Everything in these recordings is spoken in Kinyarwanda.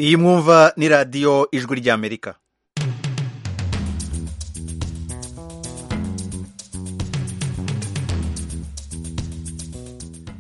iyi mwumva ni radiyo ijwi ry'amerika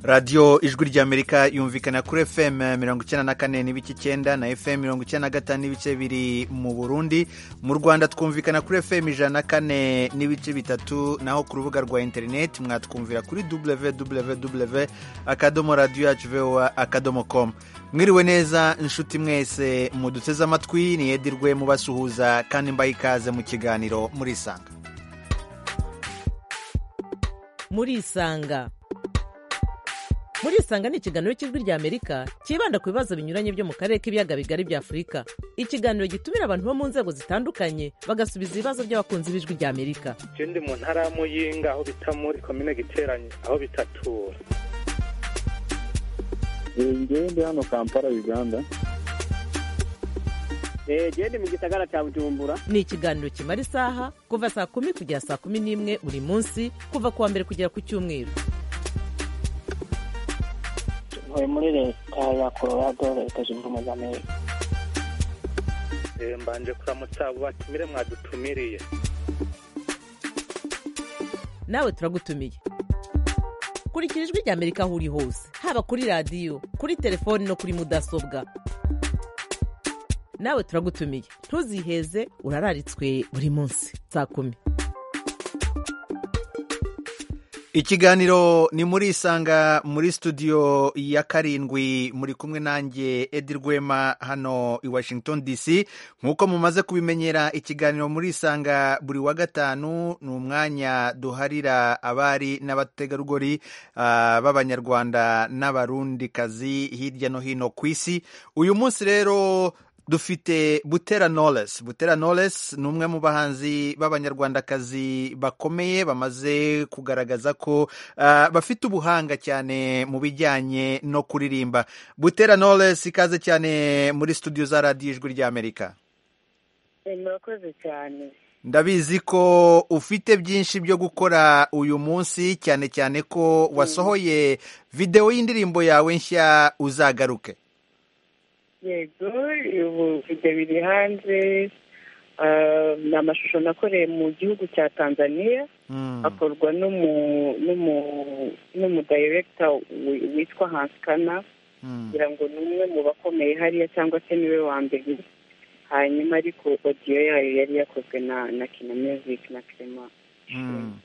radiyo ijwi ry'amerika yumvikana kuri fm mirongo icyenda na kane n'ibice icyenda na fm mirongo icyenda na gatanu n'ibice biri mu burundi mu rwanda twumvikana kuri fm ijana na kane n'ibice bitatu naho ku rubuga rwa interineti mwatwumvira kuri www akadomo radiyo yacu voa akadomo com mwiriwe neza inshuti mwese muduteze amatwi niyedirwe mubasuhuza kandi mbaye ikaze mu kiganiro murisanga murisanga murisanga ni ikiganiro cy'ijwi ry'amerika cyibanda ku bibazo binyuranye byo mu karere k'ibiyaga bigari bya afurika ikiganiro gitumira abantu bo mu nzego zitandukanye bagasubiza ibibazo by'abakunzi b'ijwi ry'amerika je ndi mu ntara ya muyinga aho bita muri komine giteranye aho bitatura ngewe ndi hano kampala uganda gende mu gisagara cya bujumbura ni ikiganiro kimara isaha kuva saa kumi kugera saa kumi n'imwe buri munsi kuva ku wa mbere kugera ku cyumweru ntuye muri leta ya colorado leta zunze ubumwe za amerika Eh, mbanje kuramutsa abo batumire mwadutumiriye nawe turagutumiye kurikira ijwi ry'amerika aho uri hose haba kuri radiyo kuri telefoni no kuri mudasobwa nawe turagutumiye ntuziheze urararitswe buri munsi saa kumi ikiganiro ni muri isanga muri studio ya karindwi muri kumwe nanjye edi rwema hano i washington dc nk'uko mumaze kubimenyera ikiganiro muri isanga buri wa gatanu ni umwanya duharira abari n'abategarugori ah, b'abanyarwanda n'abarundikazi hirya no hino ku isi uyu munsi rero dufite butera knowless butera knowless ni umwe mu bahanzi b'abanyarwandakazi bakomeye bamaze kugaragaza ko ah, bafite ubuhanga cyane mu bijyanye no kuririmba butera knowless ikaze cyane muri studio za radiyo ijwi ry'amerika murakoze cyane ndabizi ko ufite byinshi byo gukora uyu munsi cyane cyane ko wasohoye videwo y'indirimbo yawe nshya uzagaruke yego ubu video biri hanze ah, ni amashusho nakoreye mu gihugu cya tanzania Mm. akorwa n'umu- n'umu- n'umu director wi- witwa hansikana Mm. kugira ngo ni umwe mu bakomeye hariya cyangwa se niwe wa mbere hanyuma ariko odiyo yayo yari yakozwe na na kina music na clement Mm.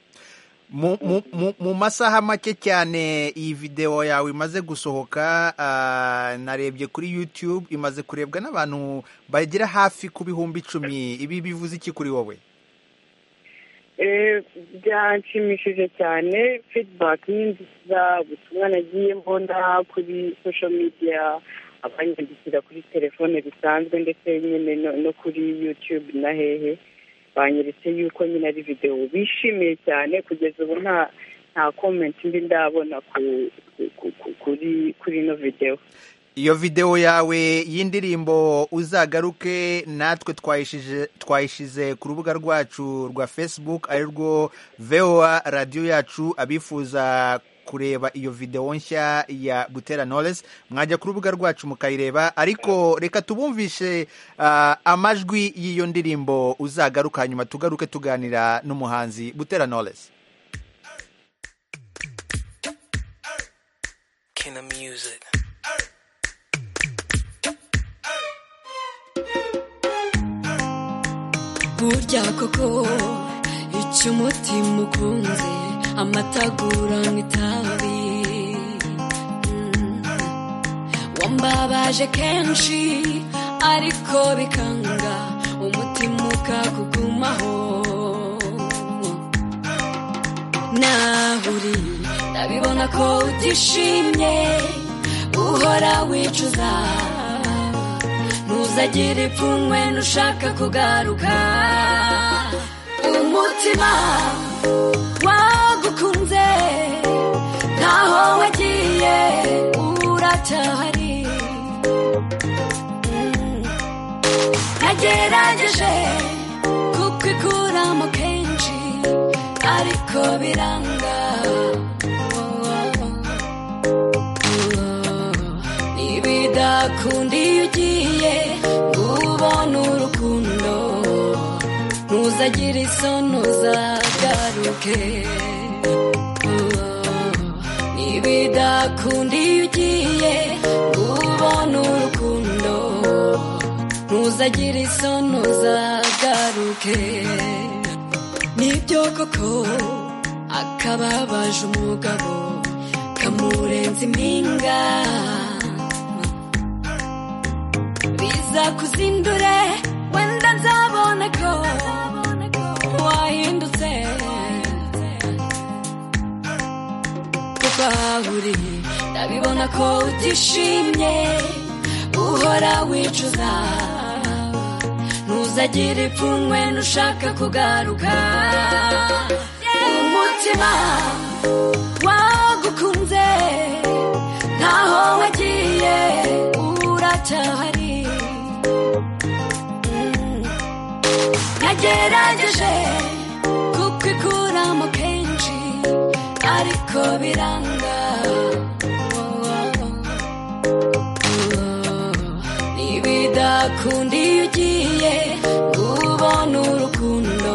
mu mu- mu- mu masaha make cyane iyi videwo yawe imaze gusohoka ah, narebye kuri youtube imaze kurebwa n'abantu bagera hafi ku bihumbi icumi ibi bivuze iki kuri wowe Eh, byanshimishije cyane feedback ni nziza ubutumwa nagiye mbona kuri social media abanyandikira kuri telefone bisanzwe ndetse nyine no- no kuri youtube na hehe banyeretse yuko nyine ari videwo bishimiye cyane kugeza ubu nta nta comment mbi ndabona ku- ku- ku- ku- kuri kuri ino videwo iyo videwo yawe y'indirimbo uzagaruke natwe twayishije- twayishize ku rubuga rwacu rwa facebook ari rwo voa radiyo yacu abifuza kureba iyo videwo nshya ya butera knowless mwajya ku rubuga rwacu mukayireba ariko reka tubumvishe ah, amajwi y'iyo ndirimbo uzagaruka hanyuma tugaruke tuganira n'umuhanzi butera knowless King of Music. burya koko icyo umutima ukunze amatagura nk'itabi Mm. wambabaje kenshi ariko bikanga umutima ukakugumaho nahuri ndabibona ko utishimye uhora wicuza ntuzagire ipfunwe nushaka kugaruka umutima wagukunze ntaho wagiye uracyahari Mm. nagerageje kukikuramo kenshi ariko biranga Oh, oh, oh. Nibidakunda iyo ugiye utagira isoni uzagaruke ntibidakunda iyo ugiye ubona urukundo ntuzagira isoni uzagaruke nibyo koko akababaje umugabo kamurenza impinga biza kuzindure wenda nzabona ko wahindutse kuko aho uri ndabibona ko utishimye uhora wicuza ntuzagire ipfunwe nushaka kugaruka umutima wagukunze ntaho wagiye uracyahari Mm. nagerageje kukikuramo kenshi ariko biranga Oh, oh, oh. nibidakunda iyo ugiye ubona urukundo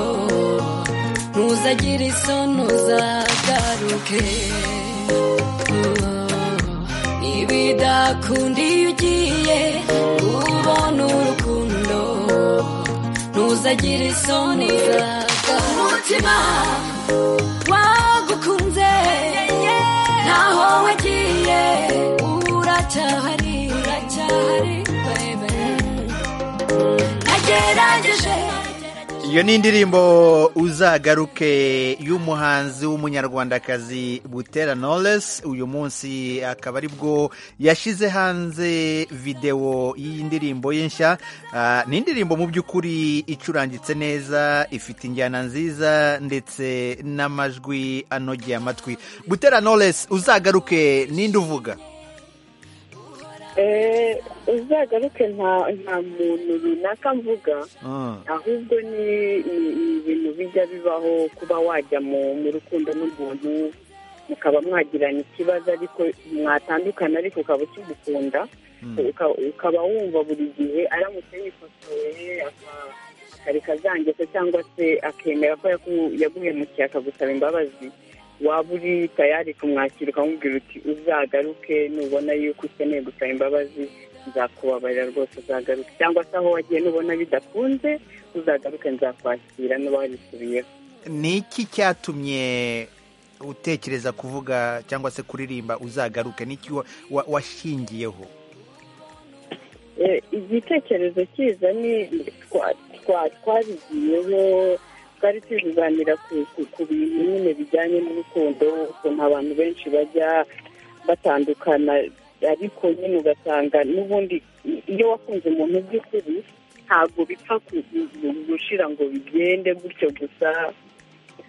ntuzagire isoni uzagaruke nibidakunda iyo ugiye ubona urukundo ntuzagire isoni uzagaruke umutima wagukunze ntaho wagiye uracyahari uracyahari baby. nagerageje iyo ni indirimbo uzagaruke y'umuhanzi w'umunyarwandakazi butera knowless uyu munsi akaba ari bwo yashyize hanze videwo y'iyi ndirimbo ye nshya Ah, ni indirimbo mu by'ukuri icurangitse neza ifite injyana nziza ndetse n'amajwi anogeye amatwi butera knowless uzagaruke ninde uvuga Eh, uzagaruke nta nta muntu runaka mvuga Ah, ahubwo ni ni- ni ibintu bijya bibaho kuba wajya mu mu rukundo n'umuntu mukaba mwagirana ikibazo ariko mwatandukana ariko ukaba ukimukunda mm, uka- ukaba wumva buri gihe aramutse yikosoye aka- akareka zangeso cyangwa se akemera ko yaku- yaguhemukiye akagusaba imbabazi waba uri tayari kumwakira ukamubwira uti uzagaruke nubona yuko ukeneye gusaba imbabazi nzakubabarira rwose uzagaruke cyangwa se aho wagiye nubona bidakunze uzagaruke nzakwakira nuba wabisubiyeho ni iki cyatumye utekereza kuvuga cyangwa se kuririmba uzagaruke n'iki wa- wa- washingiyeho Eh, igitekerezo kiza ni twa- twa- twabigiyeho twari turi kuganira ku- ku- ku bintu nyine bijyanye n'urukundo ukuntu abantu benshi bajya batandukana ariko nyine ugasanga n'ubundi i- iyo wakunze umuntu by'ukuri ntabwo bipfa ku- gu- gushira ngo bigende gutyo gusa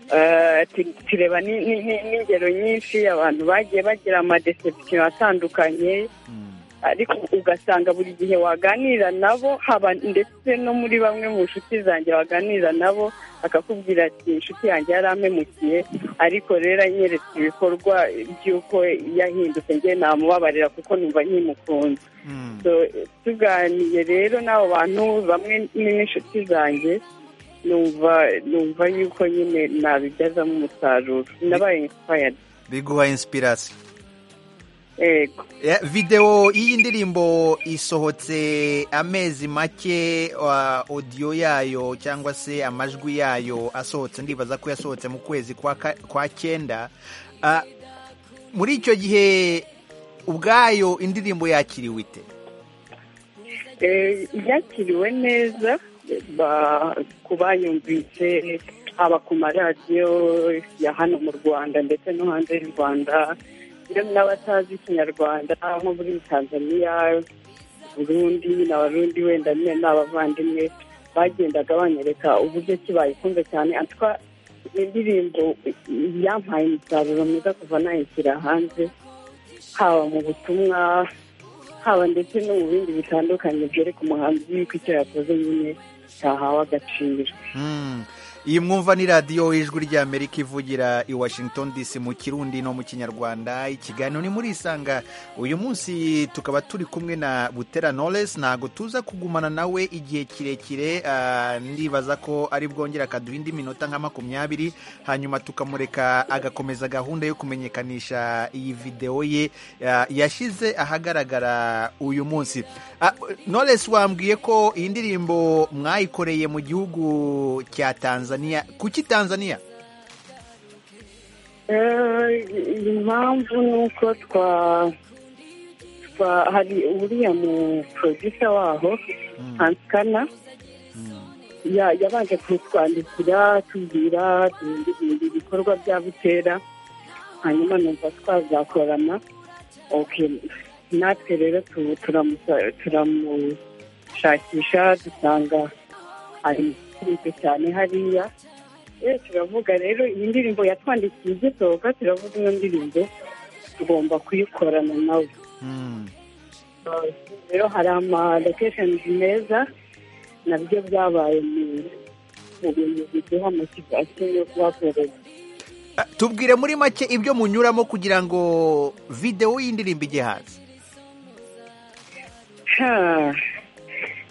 Eh, tu- tureba ni- ni- ni- n'ingero nyinshi abantu bagiye bagira amadesepsiyo atandukanye Mm. ariko ugasanga buri gihe waganira nabo haba ndetse no muri bamwe mu nshuti zanjye waganira nabo akakubwira ati inshuti yanjye yarampemukiye ariko rero anyeretse ibikorwa by'uko yahindutse njye namubabarira kuko numva nkimukunze Mm. So, tuganiye rero n'abo bantu bamwe ni n'inshuti zanjye numva numva yuko nyine nabibyazamo umusaruro nabaye inspired biguha inspiration yego Ya, videwo y'iyi ndirimbo isohotse amezi make wa odiyo yayo cyangwa se amajwi yayo asohotse ndibaza ko yasohotse mu kwezi kwa ka- kwa cyenda Ah, muri icyo gihe ubwayo indirimbo yakiriwe ite Eh, yakiriwe neza ba- ku bayumvise haba ku maradiyo ya hano mu rwanda ndetse no hanze y'u rwanda yewe n'abatazi ikinyarwanda nko muri tanzania burundi n'abarundi wenda nyine n'abavandimwe bagendaga banyereka uburyo ki bayikunze cyane atwa indirimbo yampaye umusaruro mwiza kuva nayishyira hanze haba mu butumwa haba ndetse no mu bindi bitandukanye byereka umuhanzi yuko icyo yakoze nyine cyahawe agaciro Mm. iyi mwumva ni radiyo y'ijwi ry'amerika ivugira i washington dc mu kirundi no mu kinyarwanda ikiganiro ni muri isanga uyu munsi tukaba turi kumwe na butera knowless ntabwo tuza kugumana nawe igihe kirekire ah, ndibaza ko ari bwongera akaduha indi minota nka makumyabiri hanyuma tukamureka agakomeza gahunda yo kumenyekanisha iyi videwo ye ah, yashyize ahagaragara uyu munsi Ah, knowless wambwiye ko iyi ndirimbo mwayikoreye mu gihugu cya tanzania kuki tanzania Eh, impamvu ni uko twa twa- hari uriya mu producer waho hansikana ya- yabanje kutwandikira tubwira duhindura ibikorwa bya butera hanyuma numva twazakorana okay natwe rero tu- turamusa- turamushakisha dusanga ari mukunzwe cyane hariya Eh, turavuga rero iyi ndirimbo yatwandikiye igisohoka turavuga ino ndirimbo tugomba kuyikorana nawe Mm. rero hari ama locations meza nabyo byabaye mu- mu bintu biduha motivasiyo yo kuhakorera Ah, tubwire muri make ibyo munyuramo kugira ngo videwo y'indirimbo ijye hanze Ha.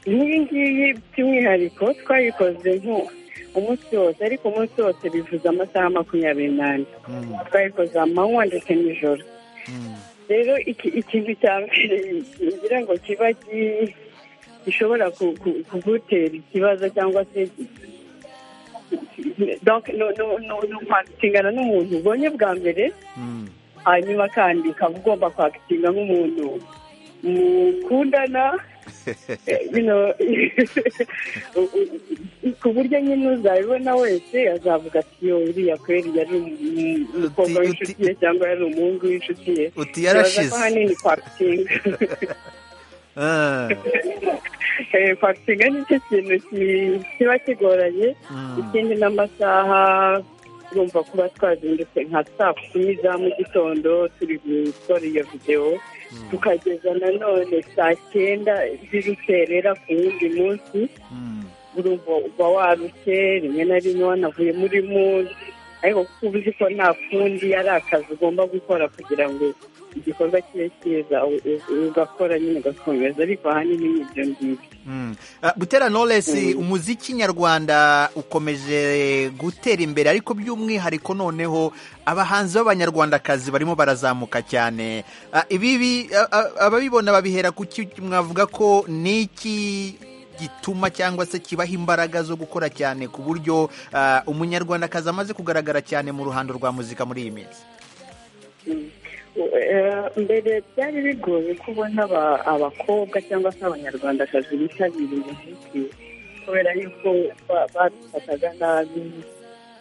nk'iyi ngiyi by'umwihariko twayikoze nko umunsi wose ariko umunsi wose bivuze amasaha makumyabiri n'ane Mm, twayikoze amanywa ndetse n'ijoro mm, rero iki- ikintu cya mbere ngira ngo kiba gi- gishobora ku- ku- kugutera ikibazo cyangwa se donc no- no- no- no kwakingana n'umuntu ubonye bwa mbere mm, hanyuma kandi ukaba ugomba kwakitinga nk'umuntu mukundana eh, bino u- u- ku buryo nyine uzabibona wese azavuga ati yo uriya kweri yari umu- umukobwa Uti- w'inshuti uti- ye cyangwa yari umuhungu w'inshuti ye uti Bibaza ko yarashize ahanini kwakitinga Ah, Eh, kwakitinga nicyo kintu ki- kiba kigoranye mm, ikindi n'amasaha urumva kuba twazindutse nka saa kumi za mu gitondo turi gukora iyo videwo tukageza nanone saa cyenda z'urukerera ku wundi munsi mm, urumva uba warushye rimwe na rimwe wanavuye muri munsi ariko kuko uba uzi ko nta kundi ari akazi ugomba gukora kugira ngo igikorwa kibe cyiza u- u- ugakora nyine ugakomeza ariko ahanini ni ibyo ngibyo mm. Ah, butera knowless umuziki nyarwanda ukomeje gutera imbere ariko by'umwihariko noneho abahanzi b'abanyarwandakazi barimo barazamuka cyane Ah, ibibi ah, ah, ababibona babihera kuki mwavuga ko niki gituma cyangwa se kibaha imbaraga zo gukora cyane ku buryo ah, umunyarwandakazi amaze kugaragara cyane mu ruhando rwa muzika muri iyi minsi Eh, mbere byari bigoye kubona aba- abakobwa cyangwa se abanyarwandakazi bitabiriye umuziki kubera yuko ba- badufataga nabi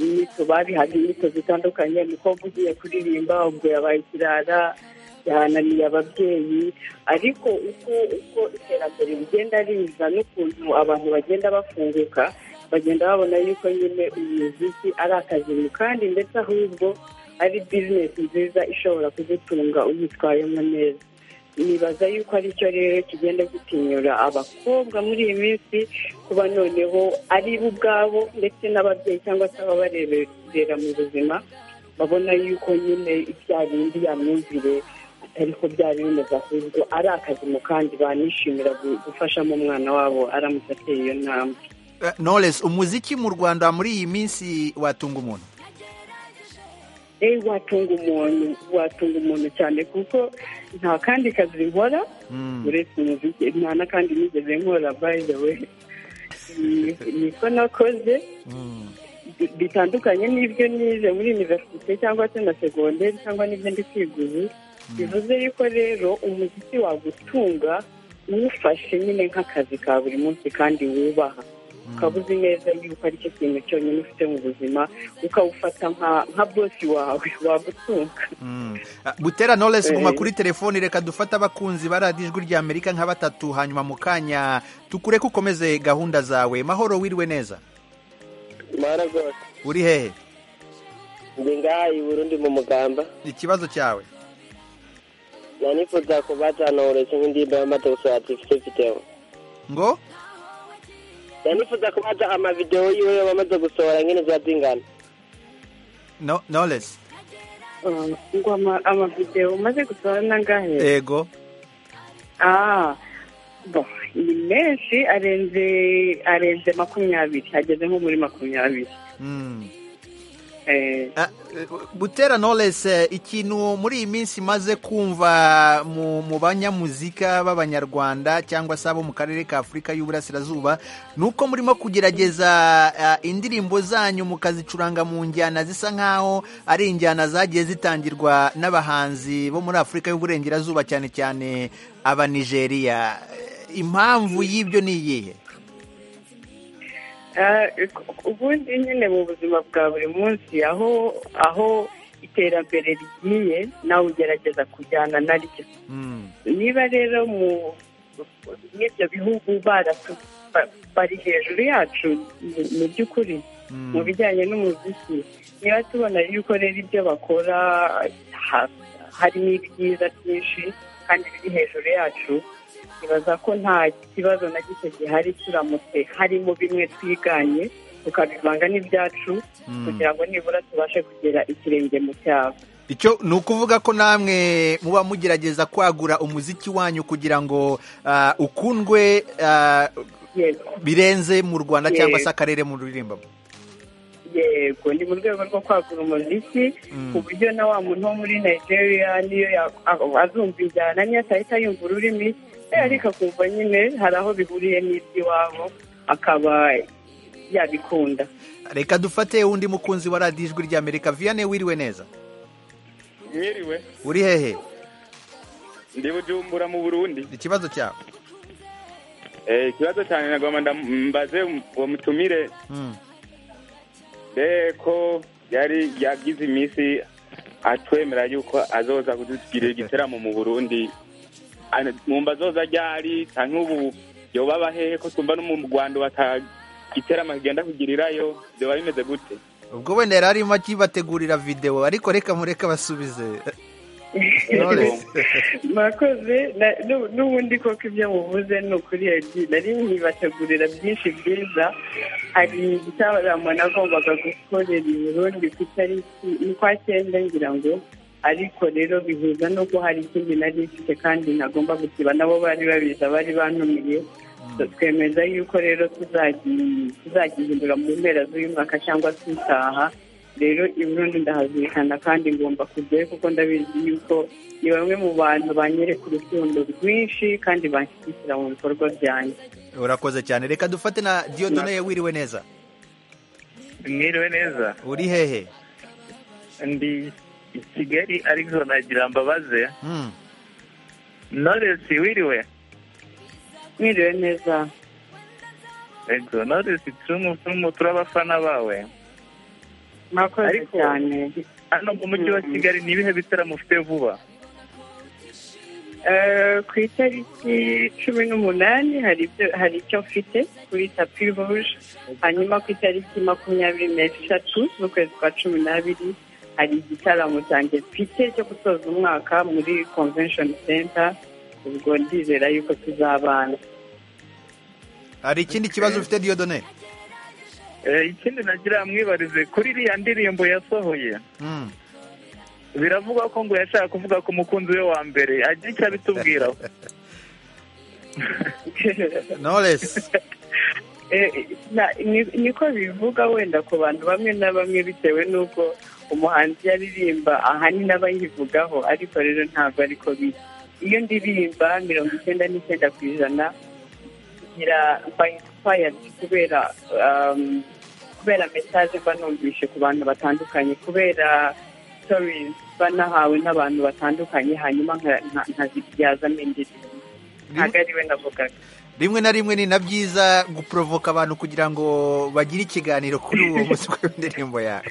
inyito bari hari inyito zitandukanye umukobwa ugiye kuririmba ubwo yabaye ikirara yahananiye ababyeyi ariko uko uko iterambere rigenda riza n'ukuntu abantu bagenda bafunguka bagenda babona yuko nyine umuziki ari akazi kandi ndetse ahubwo ari bizinesi nziza ishobora kuzitunga uyitwayemo neza nibaza yuko aricyo rero kigenda gitinyura abakobwa muri iyi minsi kuba noneho ari bo ubwabo ndetse n'ababyeyi cyangwa se ababareberera mu buzima babona yuko nyine ibya bindi ya myumvire atari ko byari bimeze ahubwo ari akazimo kandi banishimira gu- gufashamo umwana wabo aramutse ateye iyo ntambwe Eh, Knowless umuziki mu Rwanda muri iyi minsi watunga umuntu eee watunga umuntu watunga umuntu cyane kuko nta kandi kazi nkora Mm. uretse umuziki nta n'akandi nigeze nkora by the way Ni- niko nakoze Mm. bi- bitandukanye n'ibyo nize muri univerisite cyangwa se na segonderi cyangwa n'ibyo ndi kwiga ubu bivuze yuko rero umuziki wagutunga uwufashe nyine nk'akazi ka buri munsi kandi wubaha ukaba uzi neza yuko aricyo kintu cyonyine ufite mu buzima ukawufata nka- nka bosi wawe wagutunga Mm. Ah, butera knowless guma Eh. kuri telefoni reka dufate abakunzi ba radiyo ijwi rya amerika nka batatu hanyuma mu kanya tukureke ukomeze gahunda zawe mahoro wiriwe neza mwaragose uri hehe ndi ngaha i burundi mu mugamba ikibazo cyawe nanifuza kubaza noresi nk'indimba y'amatokisi atifite mfiteho ngo yanifuza kuba haja amavidewo yiwe yaba amaze gusohora nyine ziba zingana no knowless Ah, ngo ama- amavidewo umaze gusohora n'angahe ego Ah, bo, ni menshi arenze arenze makumyabiri ageze nko muri makumyabiri Mm. Eh, Ah, eh, butera knowless eh, ikintu muri iyi minsi maze kumva mu, mu banyamuzika b'abanyarwanda cyangwa se abo mu karere ka afurika y'uburasirazuba ni uko murimo kugerageza ah, indirimbo zanyu mukazicuranga mu njyana zisa nk'aho ari injyana zagiye zitangirwa n'abahanzi bo muri afurika y'uburengerazuba cyane cyane aba nigeria Eh, impamvu y'ibyo ni iyihe ah, ubundi nyine mu buzima bwa buri munsi aho aho iterambere rigiye nawe ugerageza kujyana naryo Mm. niba rero mu n'ibyo bihugu baratu- ba- bari hejuru yacu mu- mu by'ukuri Mm. mu bijyanye n'umuziki niba tubona yuko rero ibyo bakora ha- harimo ibyiza byinshi kandi biri hejuru yacu nibaza ko nta kibazo na gito gihari turamutse harimo bimwe twiganye tukabivanga n'ibyacu Mm. kugira ngo nibura tubashe kugera ikirenge mu cyabo icyo ni ukuvuga ko namwe muba mugerageza kwagura umuziki wanyu kugira ngo ah, ukundwe ah, yego birenze mu rwanda Yego. cyangwa se akarere mu ruririmba yego ni mu rwego rwo kwagura umuziki Mm. ku buryo na wa muntu wo muri nigeria niyo ya- a- azumva injyana niyo atahita yumva ururimi eh, ariko akumva nyine hari aho bihuriye n'iby'iwabo akaba yabikunda reka dufate undi mukunzi wa radiyo ijwi ry'amerika viyane wiriwe neza mwiriwe uri hehe ndi bujumbura mu burundi ikibazo cyawe Eh, ikibazo cyane nagomba ndambaze uwo mutumire Mm. ko yari yagize iminsi atwemera yuko azoza kudutugirira igitaramo mu burundi Ana- mwumva azoza ryari cyangwa ubu yoba hehe ko tumva no mu rwanda batagiteramo kigenda kugirirayo byoba bimeze gute ubwo wenda yari arimo akibategurira videwo ariko reka mureke basubize Knowless. mwakoze na- nu- n'ubundi koko ibyo muvuze ni ukuri yagiye nari nkibategurira byinshi byiza hari igitaramo nagombaga gukorera i burundi ku itariki ukwa cyenda ngira ngo ariko rero bihuza nuko hari ikindi nari mfite kandi nagomba gusiba nabo bari babiza bari bantumiye twemeza yuko rero tuzagihi- tuzagihindura mu mpera z'uyu mwaka cyangwa se utaha rero i burundi ndahazirikana kandi ngomba kujyayo kuko ndabizi yuko ni bamwe mu bantu banyereka urukundo rwinshi kandi banshyigikira mu bikorwa byanjye urakoze cyane reka dufate na diyodoneye wiriwe neza mwiriwe neza uri hehe ndi i kigali ariko nagira mbabaze Mm. noresi wiriwe mwiriwe neza ego noresi tumutumu turi abafana bawe mwakoze Ariko- cyane hano mu mujyi wa kigali ni ibihe bitaramo ufite vuba Eh, ku itariki cumi n'umunani hari ibyo hari icyo mfite kuri tapi ruje hanyuma ku itariki makumyabiri n'eshatu z'ukwezi kwa cumi n'abiri hari igitaramo cyanjye mfite cyo gusoza umwaka muri convention center ubwo ndizera yuko tuzabana hari ikindi kibazo ufite diyodone Eh, ikindi nagira mwibarize kuri iriya ndirimbo yasohoye Mm. biravugwa ko ngo yashaka kuvuga ku mukunzi we wa mbere agira icyo abitubwiraho knowless Eh, na- ni- niko bivuga wenda ku bantu bamwe na bamwe bitewe n'uko umuhanzi yaririmba ahanini aba yivugaho ariko rero ntabwo ariko biri iyo ndirimba mirongo icyenda n'icyenda ku ijana ngira mba inspired kubera um, kubera message mba numvise ku bantu batandukanye kubera stories mba nahawe n'abantu batandukanye hanyuma nka- nka- nkazibyazamo indirimbo ntabwo ari we navugaga rimwe na rimwe ni na byiza guporovoka abantu kugira ngo bagire ikiganiro kuri uwo munsi w'indirimbo yawe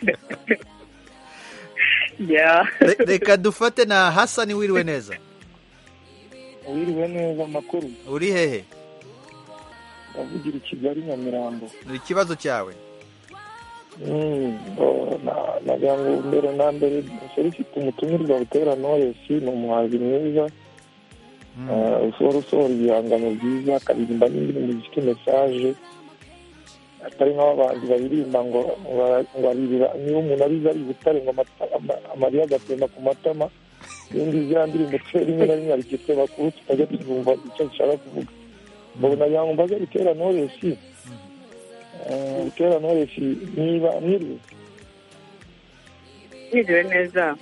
yeah. Re- reka dufate na hasani wiriwe neza wiriwe neza amakuru uri hehe avugira i kigali nyamirambo ni ikibazo cyawe Mm, bo, na- nagira ngo mbere na mbere solicite umutumirwa butera noresi ni umuhanzi mwiza Mm. eh, ushobora usohora ibihangano byiza akaririmba n'indi muziki mesaje atari nk'abahanzi baririmba ngo bara- ngo aririra niba umuntu arize ari butare ngo amata- ama- amarira agatemba ku matama ibindi ziriya ndirimbo twe rimwe na rimwe hari igihe tweba kubu tutajya tuzumva icyo dushaka kuvuga mbona nagira ngo mbaze butera noresi butera noresi niba mwiriwe mwiriwe neza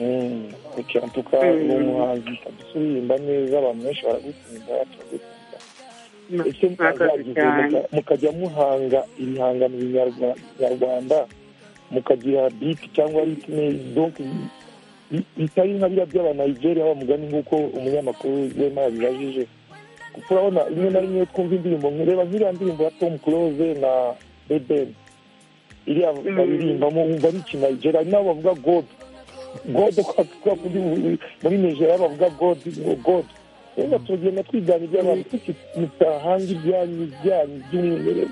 Mm, ok, en tout cas Mm. ni umuhanzi kabisa uririmba neza abantu benshi baragukunda baragukunda ese mwakoze mwazagize cyane muka- mukajya muhanga ibihangano binyarwa- nyarwanda mukagira biti cyangwa ritme donc i- i- bitari nka biriya by'abanigeria bamugani nk'uko umunyamakuru wema yabibajije kuko urabona rimwe na rimwe twumva indirimbo reba nk'iriya ndirimbo ya tom close na beben iriya Mm. baririmbamo wumva ari ikinigeria hari n'abo bavuga god god kwa kuri muri nigeria bavuga god ngo god rero tugenda twigana iby'abantu tutahanga ibyanyu byanyu by'umwimerere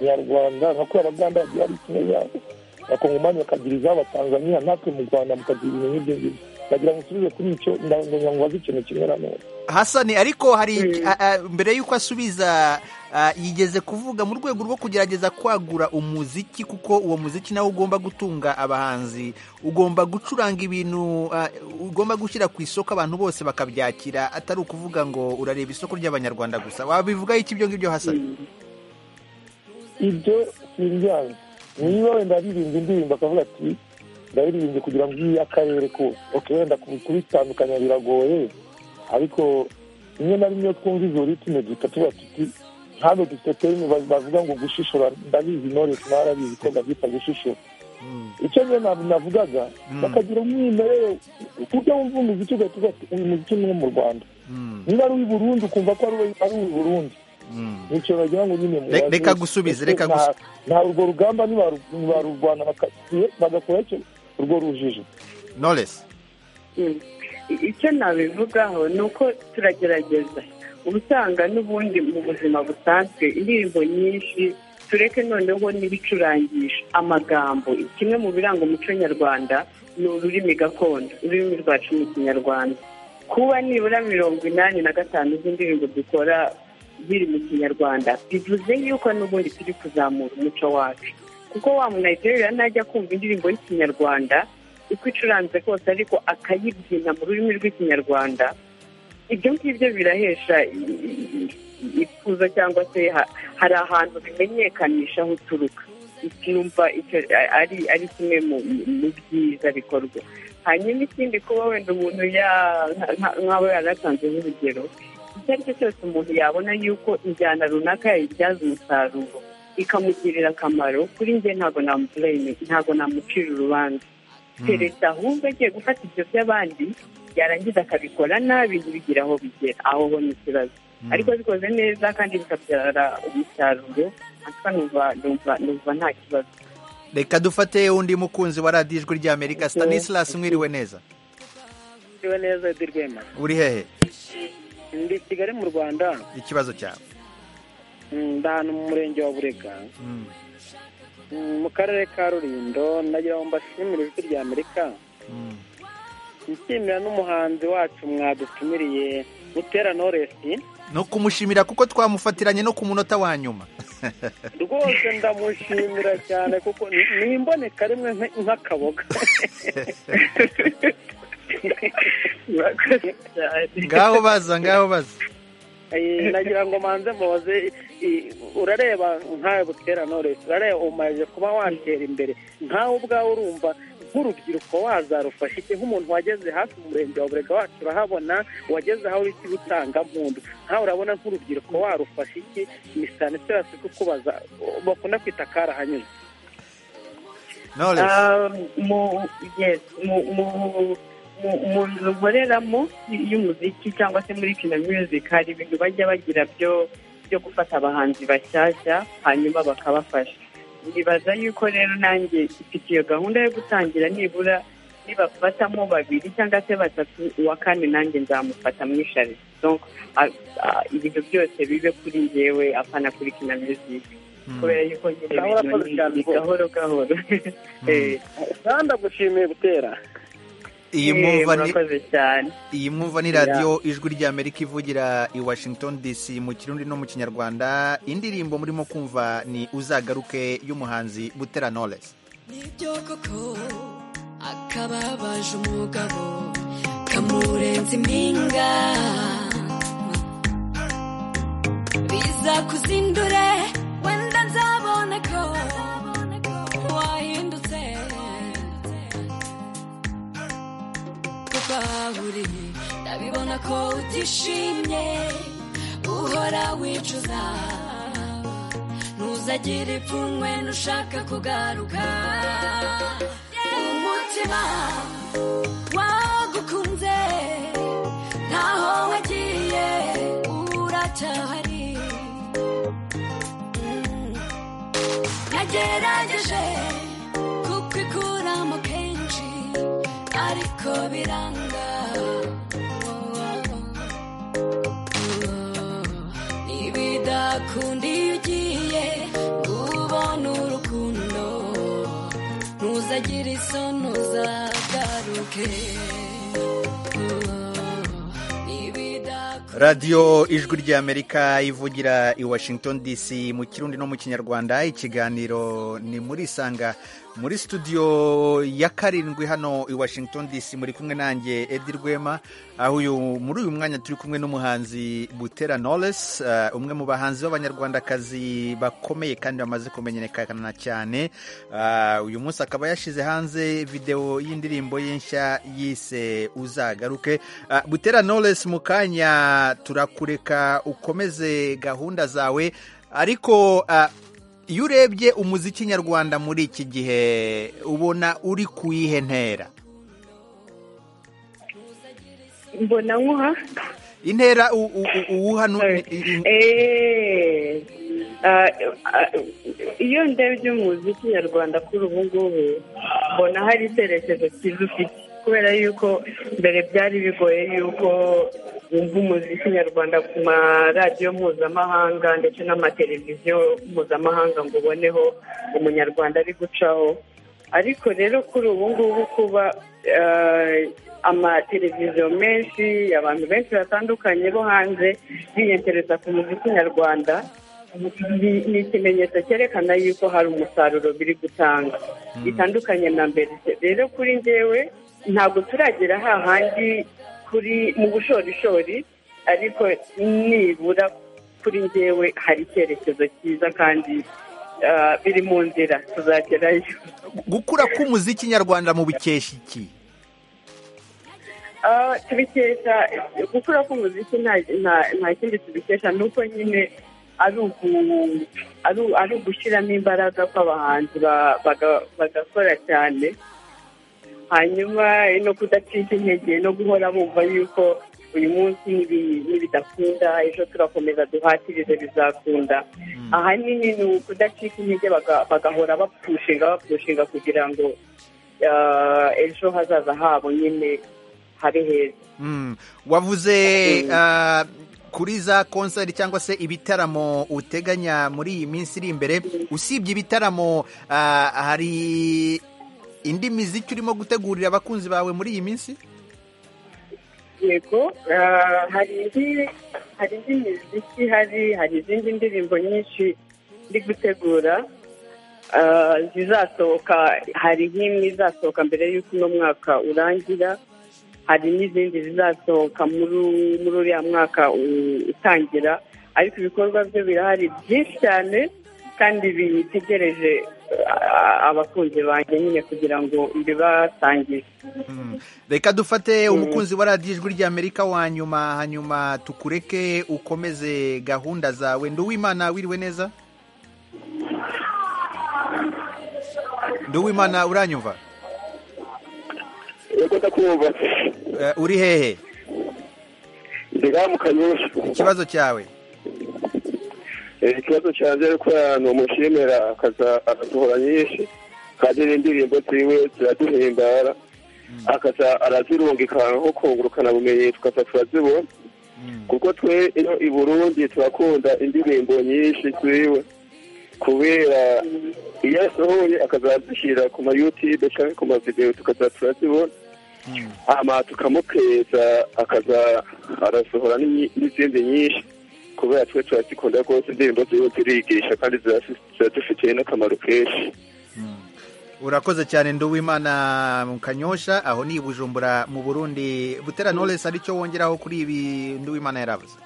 nyarwanda nka ko abaganda bagira ari kimwe yabo abakongomani bakagira iz'abatanzaniya natwe mu rwanda mukagira ibintu nk'ibyo ngibyo ndagira ngo usubize kuri icyo ndagira ngo baze ikintu kimwe na none hasani ariko hari Mm. a- a- mbere y'uko asubiza a, yigeze kuvuga mu rwego rwo kugerageza kwagura umuziki kuko uwo muziki nawe ugomba gutunga abahanzi ugomba gucuranga ibintu a, ugomba gushyira ku isoko abantu bose bakabyakira atari ukuvuga ngo urareba isoko ry'abanyarwanda gusa wabivugaho iki ibyo ngibyo hasani ibyo simbyanze niba wenda aririmba indirimbo akavuga ati ndaririmbye kugira ngo iyi akarere kose ok wenda ku- kubitandukanya biragoye ariko rimwe na rimwe twumva izo ritime duhita tuba tuti ntabwo dufite terime ba- bavuga ngo gushishora ndabizi intore narabizi ko ndabyita gushishora icyo njye nab- navugaga bakagira umwimerere ku buryo wumva umuziki ugahita uvuga ati uyu muziki ni uwo mu rwanda niba ari uw'i burundi ukumva ko ari uw'i- ari uw'i burundi nicyo bagira ngo nyine Re- mubaze. reka gusubize, reka Nta- gusu- nta urwo rugamba nibaru- nibarurwana baka- bagakora icyo urwo rujijo noresi Mm. I- icyo nabivugaho ni uko turagerageza uba usanga n'ubundi mu buzima busanzwe indirimbo nyinshi tureke noneho n'ibicurangisha amagambo kimwe mu biranga umuco nyarwanda ni ururimi gakondo ururimi rwacu mu kinyarwanda kuba nibura mirongo inani na gatanu z'indirimbo dukora ziri mu kinyarwanda bivuze yuko n'ubundi turi kuzamura umuco wacu kuko wa munayiterera ntajya kumva indirimbo y'ikinyarwanda uko icuranze kose ariko akayibyina mu rurimi rw'ikinyarwanda ibyo ngibyo birahesha i- i- i- ikuzo cyangwa se ha- hari ahantu bimenyekanisha aho uturuka icyumva icyo a- ari ari kimwe mu mu byiza bikorwa hanyuma ikindi kuba wenda umuntu ya- nka- nk'abo yaratanze nk'urugero icyo ari cyo cyose umuntu yabona yuko injyana runaka yayibyaza umusaruro ikamugirira akamaro kuri njye ntabwo namupureyini ntabwo namucira urubanza keretse ahubwo agiye gufata ibyo by'abandi yarangiza akabikora nabi ntibigira aho bigera aho ho ni ikibazo ariko bikoze neza kandi bikabyara umusaruro atwa numva numva numva nta kibazo reka dufate undi mukunzi wa radiyo ijwi ry'amerika stanislas mwiriwe neza Ndiwe neza Edi Rwema uri hehe ndi Kigali mu Rwanda ikibazo cyawe mm, ndi ahantu mu murenge wa Burega Mm. mm, mu karere ka Rulindo nagira ngo mbashimire ijwi rya Amerika Mm. nshimira n'umuhanzi wacu mwadutumiriye Butera Noresi no kumushimira kuko twamufatiranye no ku munota wa nyuma rwose ndamushimira cyane kuko ni ni imboneka rimwe nk- nk'akaboga ngaho baza ngaho baza Eh, nagira ngo manze mbabaze eh, urareba nkawe butera noresi urareba umaze kuba watera imbere nkawe ubwawe urumva nk'urubyiruko wazarufasha iki nk'umuntu wageze hafi mu murenge wa burega wacu urahabona wageze aho uriki gutanga mpundu nkawe urabona nk'urubyiruko warufasha iki ni sanitirasi kukubaza bakunda kwita karahanyuze knowless mu yes, mu- mu- mu- mu nzu nkoreramo y'umuziki cyangwa se muri kina music hari ibintu bajya bagira byo byo gufata abahanzi bashyashya hanyuma bakabafasha nibaza yuko rero nanjye mfite iyo gahunda yo gutangira nibura nibafatamo babiri cyangwa se batatu uwa kane nanjye nzamufata mwishari donc a- a- ibintu byose bibe kuri njyewe apana kuri kina music kubera yuko nyine ibintu Gahoro akoze ni- cyane ni rwose. gahoro gahoro Eh, kandi agushimiye butera iyi mwumva ni murakoze cyane iyi mwumva ni radiyo ijwi ry'amerika ivugira i washington dc mu kirundi no mu kinyarwanda indirimbo murimo kumva ni uzagaruke y'umuhanzi butera knowless nibyo koko akababaje umugabo kamurenze impinga biza kuzindure wenda nzabona ko wahindutse kuko aho uri ndabibona ko utishimye uhora wicuza ntuzagire ipfunwe nushaka kugaruka umutima wagukunze ntaho wagiye uracyahari Mm. nagerageje kukikuramo kenshi ariko biranga Oh, oh, oh. nibidakunda iyo ugiye ngo ubone urukundo ntuzagire isoni uzagaruke Oh, oh. Nibidakunda- radiyo ijwi ry'amerika ivugira i washington dc mu kirundi no mu kinyarwanda ikiganiro ni muri isanga muri studio ya karindwi hano i washington dc muri kumwe nanjye edi rwema aho uyu muri uyu mwanya turi kumwe n'umuhanzi butera knowless eh, umwe mu bahanzi b'abanyarwandakazi bakomeye kandi bamaze kumenyekana cyane Eh, uyu munsi akaba yashyize hanze videwo y'indirimbo ye nshya yise uzagaruke Eh, butera knowless mu kanya turakureka ukomeze gahunda zawe ariko eh, iyo urebye umuziki nyarwanda muri iki gihe ubona uri ku iyihe ntera mbona nkuha intera u- u- u- uwuha nu- Sorry. i- i- Eh, ah, ah, iyo ndebye umuziki nyarwanda kuri ubu ngubu mbona hari icyerekezo cyiza ufite kubera yuko mbere byari bigoye yuko wumva umuziki nyarwanda ku maradiyo mpuzamahanga ndetse n'amateleviziyo mpuzamahanga ngo uboneho umunyarwanda ari gucaho ariko rero kuri ubu ngubu kuba eh, amateleviziyo menshi abantu benshi batandukanye bo hanze biyegereza ku muziki nyarwanda ni- ni ikimenyetso cyerekana yuko hari umusaruro biri gutanga bitandukanye na mbere rero kuri njyewe ntabwo turagera hahandi kuri mu bushorishori ariko nibura kuri njyewe hari icyerekezo cyiza kandi ah, biri mu nzira tuzagerayo gukura k'umuziki nyarwanda mu bikesha iki Ah, tubikesha gukura k'umuziki nta nta- nta kindi tubikesha ni uko nyine ari uku- ari- ari ugushyiramo imbaraga kw'abahanzi ba- baga- bagakora cyane hanyuma no kudacika intege no guhora bumva yuko uyu munsi nibi- nibidakunda ejo turakomeza duhatirire bizakunda ahanini ni ukudacika intege baga- bagahora bapfushinga bapfushinga kugira ngo ah, ejo hazaza habo nyine habe heza Mm. wavuze ah, kuri za konseri cyangwa se ibitaramo uteganya muri iyi minsi iri imbere usibye ibitaramo ah, hari indi miziki urimo gutegurira abakunzi bawe muri iyi minsi yego ah, hari indi hari indi miziki hari hari izindi ndirimbo nyinshi ndi gutegura ah, zizasohoka hari nk'imwe izasohoka mbere y'uko uno mwaka urangira hari n'izindi zizasohoka muri u- muri uriya mwaka u- utangira ariko ibikorwa byo birahari byinshi cyane kandi bitegereje ah, abakunzi banjye nyine kugira ngo mbibasangire reka dufate umukunzi wa radiyo ijwi ry'amerika wa nyuma hanyuma tukureke ukomeze gahunda zawe nduwimana wiriwe neza nduwimana uranyumva yego ndakumva Eh, uri hehe ndiga mu kanyusha ikibazo cyawe Eh, ikibazo cyanjye ariko ni umushimira akaduhora nyinshi kandi n'indirimbo ziwe ziraduhimbara akaza arazirungikana nko kungurukana bumenyi tukaza turazibona kuko twe iyo i burundi turakunda indirimbo nyinshi ziwe kubera iyo asohoye akazazishyira ku ma youtube cyangwa ku mavidewo tukaza turazibona hama tukamukeza akaza arasohora n'inyi- n'izindi nyinshi kubera twe turazikunda rwose indirimbo ziwe zirigisha kandi zirasi- ziradufitiye n'akamaro kenshi urakoze cyane nduwimana mu kanyosha aho ni i bujumbura mu burundi butera knowless hari icyo wongeraho kuri ibi nduwimana yaravuze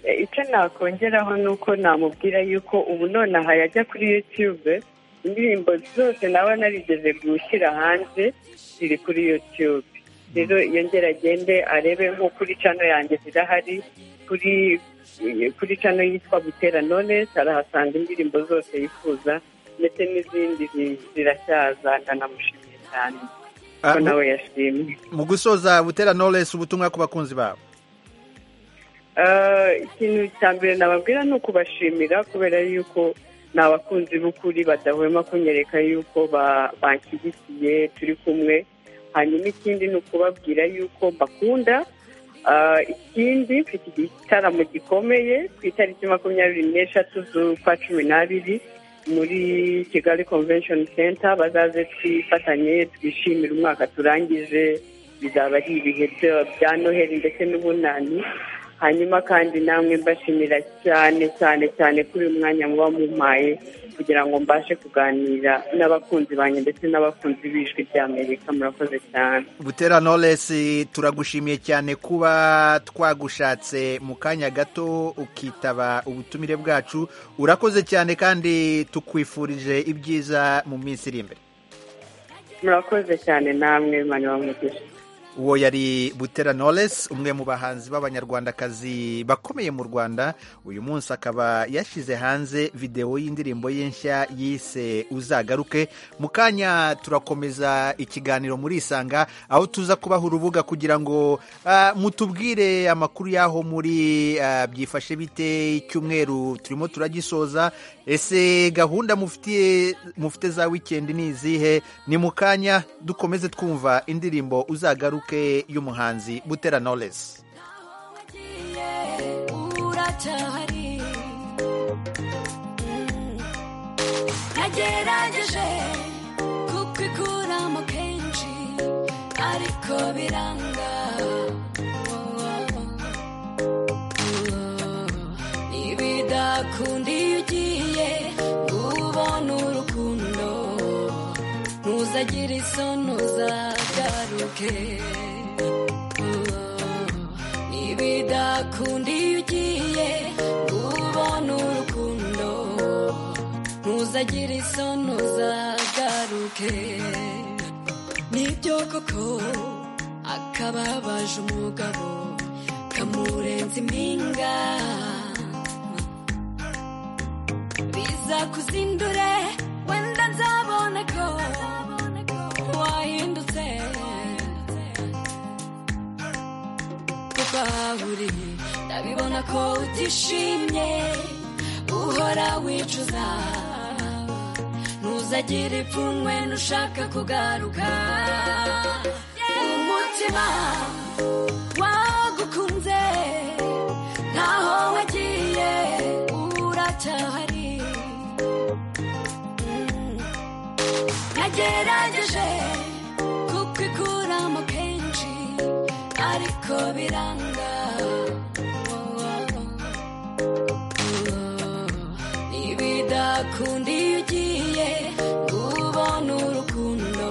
Eh, icyo nakongeraho ni uko namubwira yuko ubu nonaha yajya kuri yutube indirimbo zose nawe narigeze gushyira hanze ziri kuri yutube rero yongera agende arebe nko kuri cano yanjye zirahari kuri kuri cano yitwa butera none arahasanga indirimbo zose yifuza ndetse n'izindi zi- ziracyaza ndanamushimiye cyane ko Ah, mu- nawe yashimye mu gusoza butera knowless ubutumwa ku bakunzi babo Eh, ikintu cya mbere nababwira ni ukubashimira kubera yuko ni abakunzi b'ukuri badahwema kunyereka yuko ba- banshyigikiye turi kumwe hanyuma ikindi ni ukubabwira yuko mbakunda Eh, ikindi mfite igitaramo gikomeye ku itariki makumyabiri n'eshatu z'ukwa cumi n'abiri muri kigali convention center bazaze twifatanye twishimire umwaka turangije bizaba ari ibihe byo- bya noheli ndetse n'ubunani hanyuma kandi namwe mbashimira cyane cyane cyane kuri uyu mwanya muba mumpaye kugira ngo mbashe kuganira n'abakunzi banjye ndetse n'abakunzi b'ijwi ry'amerika murakoze cyane butera knowless turagushimiye cyane kuba twagushatse mu kanya gato ukitaba ubutumire bwacu urakoze cyane kandi tukwifurije ibyiza mu minsi iri imbere murakoze cyane namwe mani bamugisha uwo yari butera knowless umwe mu bahanzi b'abanyarwandakazi bakomeye mu rwanda uyu munsi akaba yashyize hanze videwo y'indirimbo ye nshya yise uzagaruke mu kanya turakomeza ikiganiro muri isanga aho tuza kubaha urubuga kugira ngo ah, mutubwire amakuru y'aho muri ah, byifashe bite icyumweru turimo turagisoza ese gahunda mufitiye mufite za wikendi ni izihe ni mu kanya dukomeze twumva indirimbo uzagaruke y'umuhanzi butera knowless uracyahari Mm. nagerageje kukikuramo kenshi ariko biranga Oh, oh, oh. ntibidakunda iyo ugiye ngo ubone urukundo ntuzagire isoni uzagaruke Oh, oh. ntibidakunda iyo ugiye ngo ubone urukundo ntuzagire isoni uzagaruke nibyo koko akababaje umugabo kamurenze impinga biza kuzindure wenda nzabona ko wahindutse kuko aho uri ndabibona ko utishimye uhora wicuza ntuzagire ipfunwe nushaka kugaruka umutima wagukunze ntaho wagiye uracyahari Mm. nagerageje kukikuramo kenshi ariko biranga Oh, oh, oh. Oh, ntibidakunda iyo ugiye ngo ubone urukundo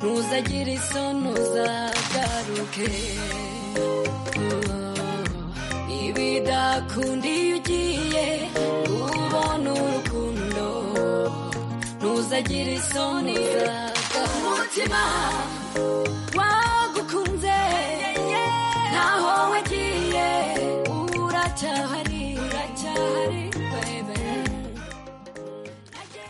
ntuzagire isoni uzagaruke Oh, oh. ntibidakunda iyo ugiye ngo ubone urukundo ntuzagire isoni uzagaruke umutima wagukunze ntaho wagiye uracyahari uracyahari baby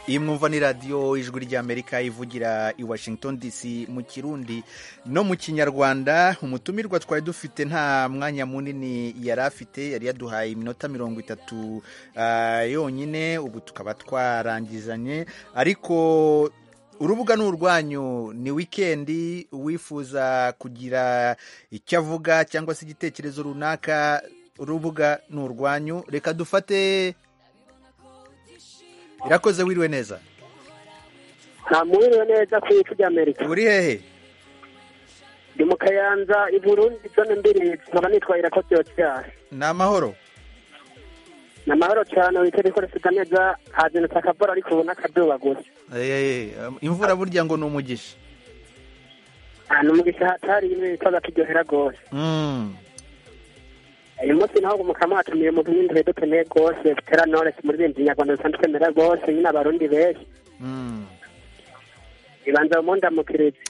iyi mwumva ni radiyo ijwi ry'amerika ivugira i washington dc mu kirundi no mu kinyarwanda umutumirwa twari dufite nta mwanya munini yari afite yari yaduhaye iminota mirongo itatu ah, yonyine ubu tukaba twarangizanye ariko urubuga ni urwanyu ni wikendi uwifuza kugira icyo avuga cyangwa se igitekerezo runaka urubuga ni urwanyu reka dufate irakoze wiriwe neza nta mwiriwe neza ku isi ry'amerika uri hehe ndi mu kayanza i burundi zone mbiri nkaba nitwahira ko byotyaje ni amahoro ni amahoro cyane witeze ko rifite neza nta kintu cyakabora ariko ubona akaduba gusa Eh, imvura burya ngo ni umugisha Ah, ni umugisha hatari imwe yitwaza kiryohera rwose Mm. uyu munsi naho umukama watumiye umuntu w'indwi dukeneye rwose butera noresi muririmbyi nyarwanda dusanzwe twemera rwose nyine abarundi benshi Mm. ibanza mu ndamukiritse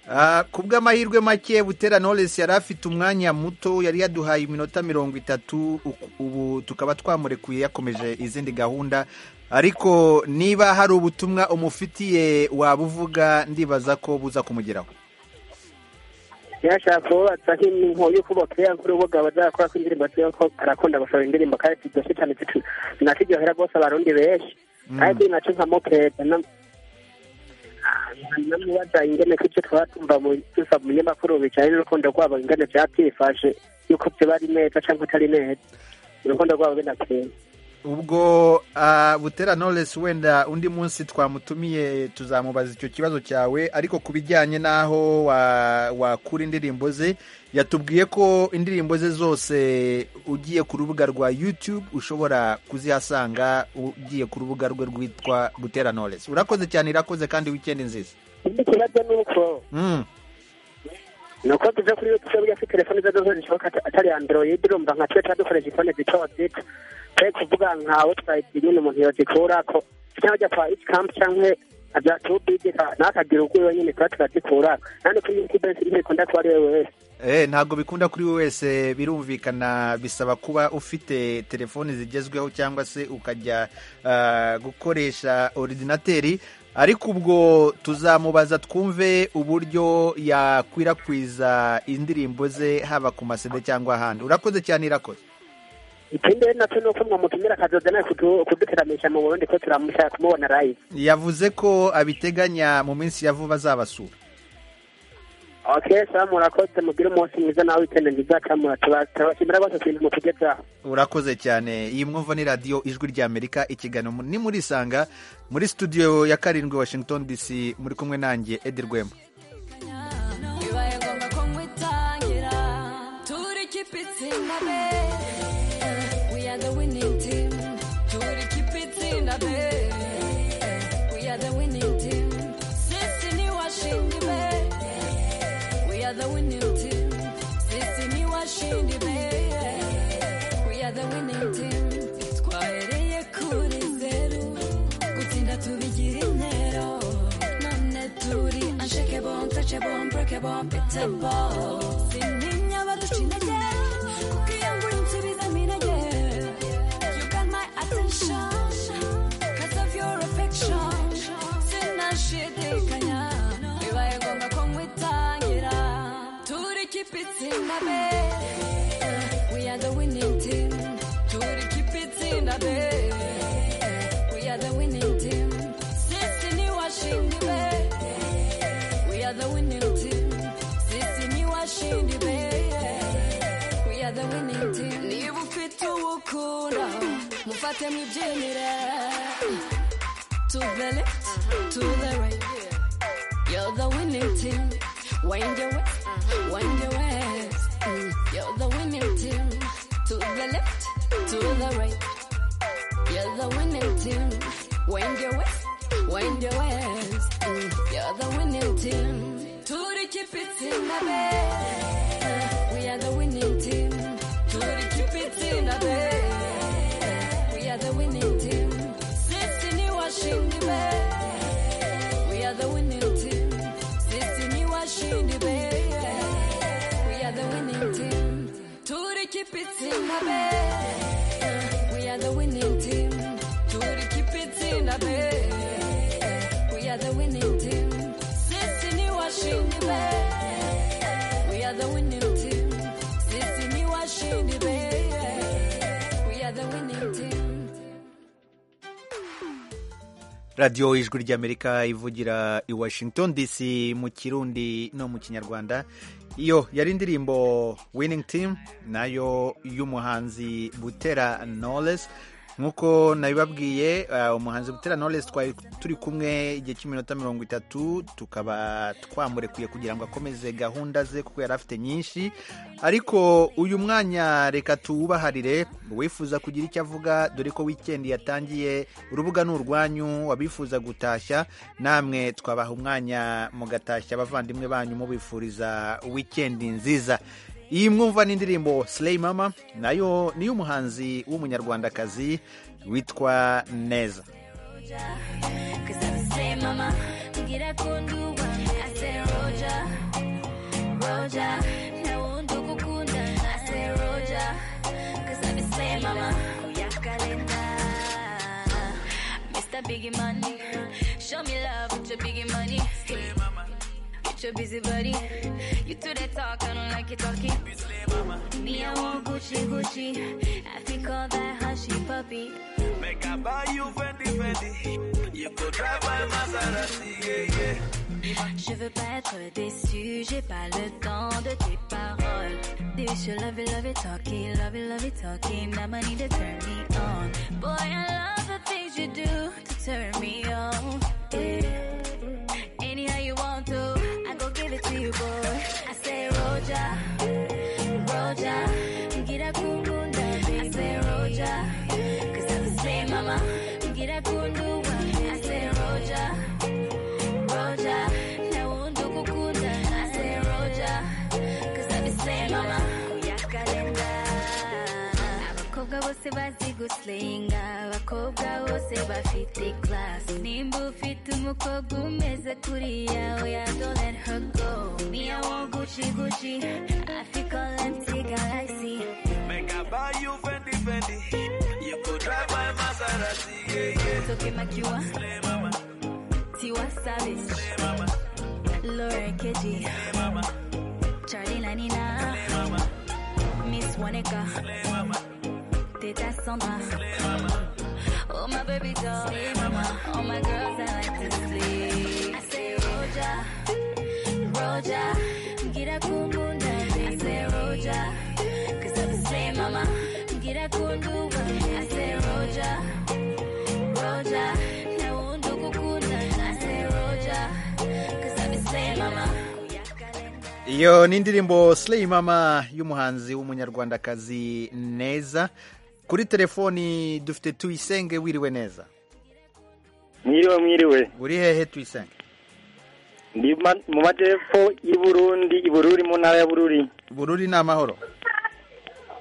Ah, ku bw'amahirwe make butera knowless yari afite umwanya muto yari yaduhaye iminota mirongo itatu uku- ubu tukaba twamurekuye yakomeje izindi gahunda ariko niba hari ubutumwa umufitiye wabuvuga ndibaza ko buza kumugeraho yashaka kubatsa nk'inkuba yo kubaka ya urubuga bazakora ko indirimbo ziyo ko arakunda gushora indirimbo kandi ziryoshye cyane zicu- zinaryohera rwose abarundi benshi ariko iyi nacyo nkamukeza namubaza ingene ko icyo twaba tumva mu dusa mu binyamakuru bijanye n'urukundo rwabo ingene vyaba vyifashe yuko vyoba ari neza canke atari neza urukundo rwabo binakeye ubwo ah, butera knowless wenda undi munsi twamutumiye tuzamubaza icyo kibazo cyawe ariko ku bijyanye n'aho wa- wakura indirimbo ze yatubwiye ko indirimbo ze zose ugiye ku rubuga rwa youtube ushobora kuzihasanga ugiye ku rubuga rwe rwitwa butera knowless urakoze cyane irakoze kandi wikendi nziza ikindi kibazo ni uko Mm. nuko tuze kuri youtube afite telefone izo zose zishoboka ata- atari android urumva nka twe dukoresha ifone zito zito twe kuvuga nkawe twayigira nyine umuntu yozikura ko cyangwa ajya kwa ikamp cyangwe aja tubidi nakagira ubwiwe nyine tuba turazikura kandi kuri youtube filime ikunda kuba ari we wese Eh, ntabwo bikunda kuri we wese birumvikana bisaba kuba ufite telefoni zigezweho cyangwa se ukajya ah, gukoresha ordinateri ariko ubwo tuzamubaza twumve uburyo yakwirakwiza indirimbo ze haba ku masede cyangwa ahandi urakoze cyane irakoze ikindi rero nacyo ni uko mwamutumira akazoza nawe kudu- kuduteramisha mu burundi ko turamushaka kumubona live yavuze ko abiteganya mu minsi ya vuba azabasura okay sawa murakoze mugire umunsi mwiza nawe wikende nziza kamura tuba- turabashimira rwose ku bintu mutugezaho urakoze cyane iyi mwumva ni radiyo ijwi ry'amerika ikiganiro mu- ni muri isanga muri studio ya karindwi washington dc muri kumwe nanjye edi rwema bibaye ngombwa ko nkwitangira turi kipe itsinda be we are the winning team turi kipe itsinda be we are the winning team sisi ni washindi be we are the winning team sisi ni washindi be we are the winning team twahereye kuri zeru gutsinda tubigira intero none turi unshakable, untouchable, unbreakable, unbeatable. Sintinya abaduca intege, kuko iyo ngura insubizamo intege. You got my attention, 'cause of your affection. Sinashidikanya, bibaye ngombwa ko nkwitangira. Turi ikipe itsinda be, we are the winning team. Turi ikipe itsinda be, we are the winning team. Sisi ni washindi be. We are the winning team. Sisi ni washindi be. We are the winning team. Niba ufite uwukunda, mufate mwibyinire. To the left, to the right. You're the winning team. Wind your way, wind your way. You're the winning team. To the left, to the right. You're the winning team. Wind your way, wind your ways. You're the winning team. Turi keep it in the bed. We are the winning team. Turi keep it in the bed. We are the winning team. Sisini washindi be. We are the winning team. Sisini washindi be. We are the winning team. Turi keep it in the bed. We are the winning team. Turi keep it in the bed. We are the winning team. Sisi ni washindi be. We are the winning team. Sisi ni washindi be. We are the winning team. radiyo ijwi ry'amerika ivugira i washington dc mu kirundi no mu kinyarwanda iyo yari indirimbo winning team nayo y'umuhanzi butera knowless nk'uko nabibabwiye uh, umuhanzi butera knowless twari turi kumwe igihe cy'iminota mirongo itatu tukaba twamurekuye kugira ngo akomeze gahunda ze kuko yari afite nyinshi ariko uyu mwanya reka tuwubaharire uwifuza kugira icyo avuga dore ko wikendi yatangiye urubuga ni urwanyu abifuza gutashya namwe twabaha umwanya mugatashya abavandimwe banyu mubifuriza wikendi nziza iyi mwumva n'indirimbo Slay mama nayo niyo umuhanzi w'umunyarwandakazi witwa neza Cause I'm a slave mama, ngira kundurwa, I say Roger, Roger, na wundi ukukunda, I say Roger, cause I'm a slave mama, kuya kalenda. Mr. Biggie Money, show me love with your biggie money. Slay mama, with your busy body, you do that talk, I don't like your talking. Me, I want Gucci, Gucci, I think all that hushy puppy. Make I buy you Fendi Fendi. You could drive my Maserati, yeah, yeah. Je veux pas être déçu, j'ai pas le temps de tes paroles. This you love it, love it, talking, love it, love it, talking. Now I need to turn me on. Boy, I love the things you do to turn me on. Yeah. Anyhow you want to, I go give it to you, boy. I say Roger, Roger, get up, cool, cool, now. I say Roger, cause I'm the same mama. Get up, cool, cool, now. I say Roger. Roja, na wundi ukukunda, I say Roja, 'cause I be saying mama, uyakalenda. Abakobwa bose bazi gusenga abakobwa bose bafite class nimba ufite umukobwa umeze kuriya oya don't let her go me i want gucci gucci i feel all empty galaxy Make I buy you Fendi Fendi. You could drive my Maserati, yeah, yeah. Toke makiwa. Tiwa Savage Laura Keji Charlie Lanina Miss Waneka Teta Samba Oh my baby doll All my girls I like to sleep I say Roja Roja Get a cool moon I say Roja Cause I'm the same mama Get a cool moon I say Roja Roja, na wundi ukukunda, I say Roja, 'cause I be saying mama. iyo ni indirimbo Slay mama y'umuhanzi w'umunyarwandakazi neza kuri telefoni dufite tuyisenge wiriwe neza mwiriwe mwiriwe uri hehe tuyisenge ndi ma- mu majyepfo y'i burundi i bururi mu ntara ya bururi bururi ni amahoro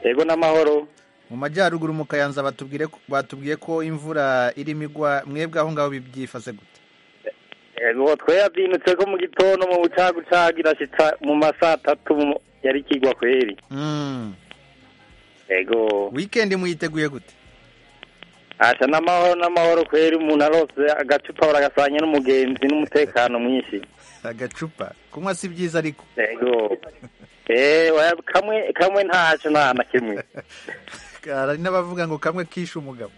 yego n'amahoro mu majyaruguru mu kayanza batubwire ko- batubwiye ko imvura irimo igwa mwebwe aho ngaho byifashe gute yego twe yabyinutse ko mu gitondo mu bucagucagu irashitsa mu ma saa tatu mu- yari ikigwa kweri Mm. yego wikendi muyiteguye gute asha n'amahoro n'amahoro kweri umuntu arose agacupa baragasanya n'umugenzi n'umutekano mwinshi agacupa kunywa si byiza ariko yego eh oya, kamwe kamwe ntaco nta na kimwe hari n'abavuga ngo kamwe kishe umugabo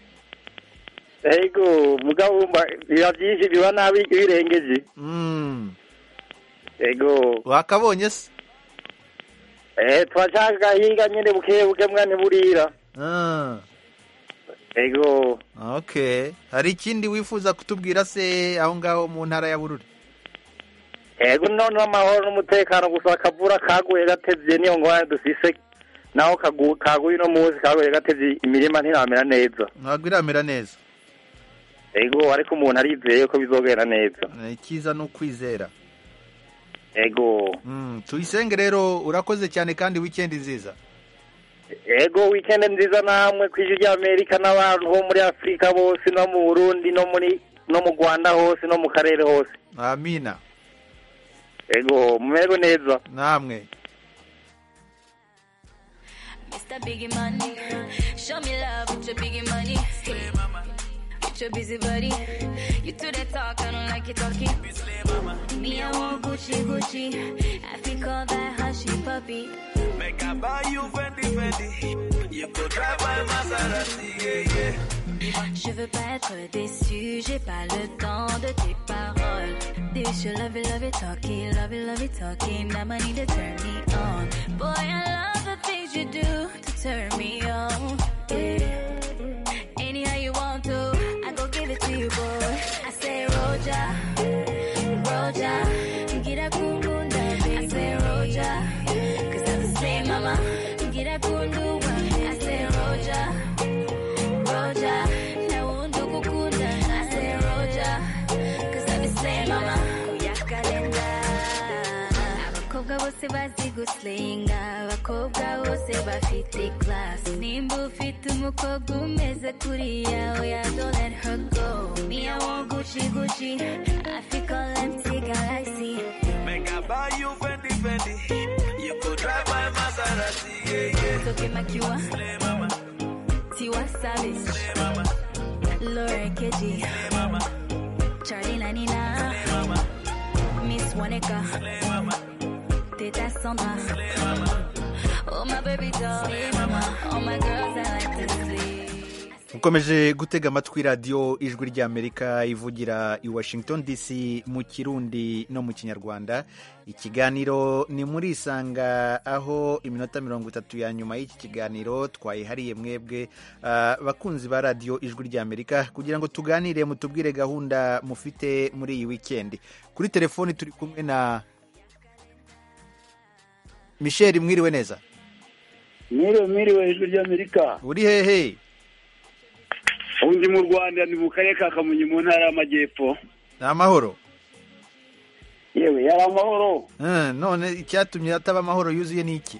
yego mugabo wumva biba byinshi biba nabi iyo ubirengeje Mm. yego wakabonye se eh turashaka hinga nyine buke buke mwana burira Ah, yego okay hari ikindi wifuza kutubwira se aho ngaho mu ntara ya bururi yego none amahoro n'umutekano gusa akavura kaguye gatevye niyo ngorane dufise naho kagu- kaguye uno munsi kaguye gatevye imirima ntiramera neza ntabwo iramera neza yego ariko umuntu arizeye ko bizogenda neza Eh, icyiza ni ukwizera yego Mm, tuyisenge rero urakoze cyane kandi wikendi nziza yego weekend nziza namwe ku ijwi ry'amerika n'abantu bo muri afurika bose no mu burundi no muri no mu rwanda hose no mu karere hose amina yego mumererwe neza namwe Mr. Biggie Money, show me love with your biggie money. Slay mama. With your busy body, you do that talk, I don't like your talking. Slay mama. Me, I want Gucci, Gucci. I think all that hushy puppy. Make I buy you Fendi Fendi. You could drive my Maserati, yeah, yeah. Je veux pas être déçu, j'ai pas le temps de tes paroles. This you love it, love it, talking, love it, love it, talking. Now I need to turn me on. Boy, I love the things you do to turn me on. Yeah. Anyhow bose bazi gusilinga abakobwa bose bafite class nimba ufite umukobwa umeze kuriya oya don't let her go me I want Gucci Gucci I think all empty galaxy Make I buy you Fendi Fendi. You could drive my Maserati, yeah, yeah. Toke Makiwa Tiwa Savage Laura Keji Charlie Lanina Miss Waneka Teta Sandra Oh my baby doll All my girls I like to see ukomeje gutega amatwi radiyo ijwi ry'amerika ivugira i washington dc mu kirundi no mu kinyarwanda ikiganiro ni muri isanga aho iminota mirongo itatu ya nyuma y'iki kiganiro twayihariye mwebwe ah, bakunzi ba radiyo ijwi ry'amerika kugira ngo tuganire mutubwire gahunda mufite muri iyi wikendi kuri telefoni turi kumwe na michel mwiriwe neza mwiriwe mwiriwe ijwi ry'amerika uri hehe ubu ndi mu rwanda ni mu karere ka kamonyi mu ntara y'amajyepfo ni amahoro yewe yari amahoro Eh, none icyatumye ataba amahoro yuzuye ni iki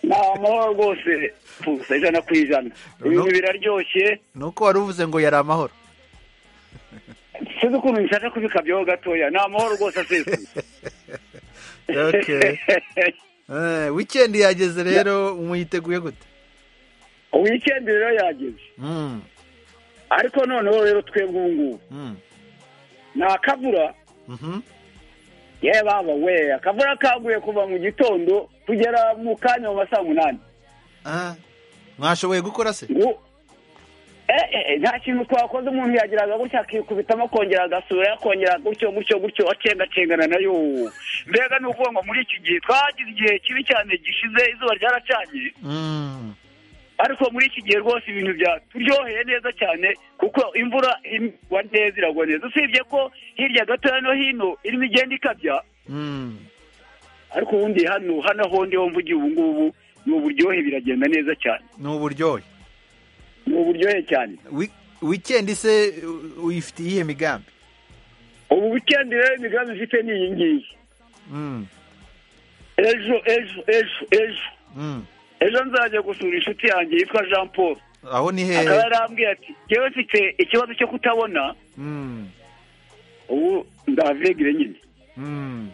ni amahoro rwose gusa ijana ku ijana ibintu biraryoshye ni uko wari uvuze ngo yari amahoro sinzi ukuntu nshaka kubikabyaho gatoya ni amahoro rwose aseswe Okay. Eh, wikendi yageze rero muyiteguye gute wikendi rero yageze Mm, ariko noneho rero twebwe ubu ngubu mm, ni akavura mhm. yewe baba we akavura kaguye kuva mu gitondo kugera mu kanya mu ma saa munani Ah, mwashoboye gukora se ngo eh, eh, eh, nta kintu twakoze umuntu yagiraga gutya akikubitamo akongera agasura akongera gutyo gutyo gutyo acengacengana nayo mbega ni ukuvuga ngo muri iki gihe twagize igihe kibi cyane gishize izuba ryaracanye Mm. ariko muri iki gihe rwose ibintu byaturyoheye neza cyane kuko imvura igwa neza iragwa neza usibye ko hirya gatoya no hino irimo igenda ikabya Mm. ariko ubundi hano hano aho ndi ho mvugiye ubu ngubu ni uburyohe biragenda neza cyane ni uburyohe ni uburyohe cyane wikendi se u- uyifitiye iyihe migambi ubu wikendi rero imigambi ifite ni iyi ngiyi Mm, ejo ejo ejo ejo mm. ejo nzajya gusura inshuti yanjye yitwa jean paul aho ni hehe akaba yarambwiye ati yewe mfite ikibazo cyo kutabona Mm, ubu ndahavegire nyine mm,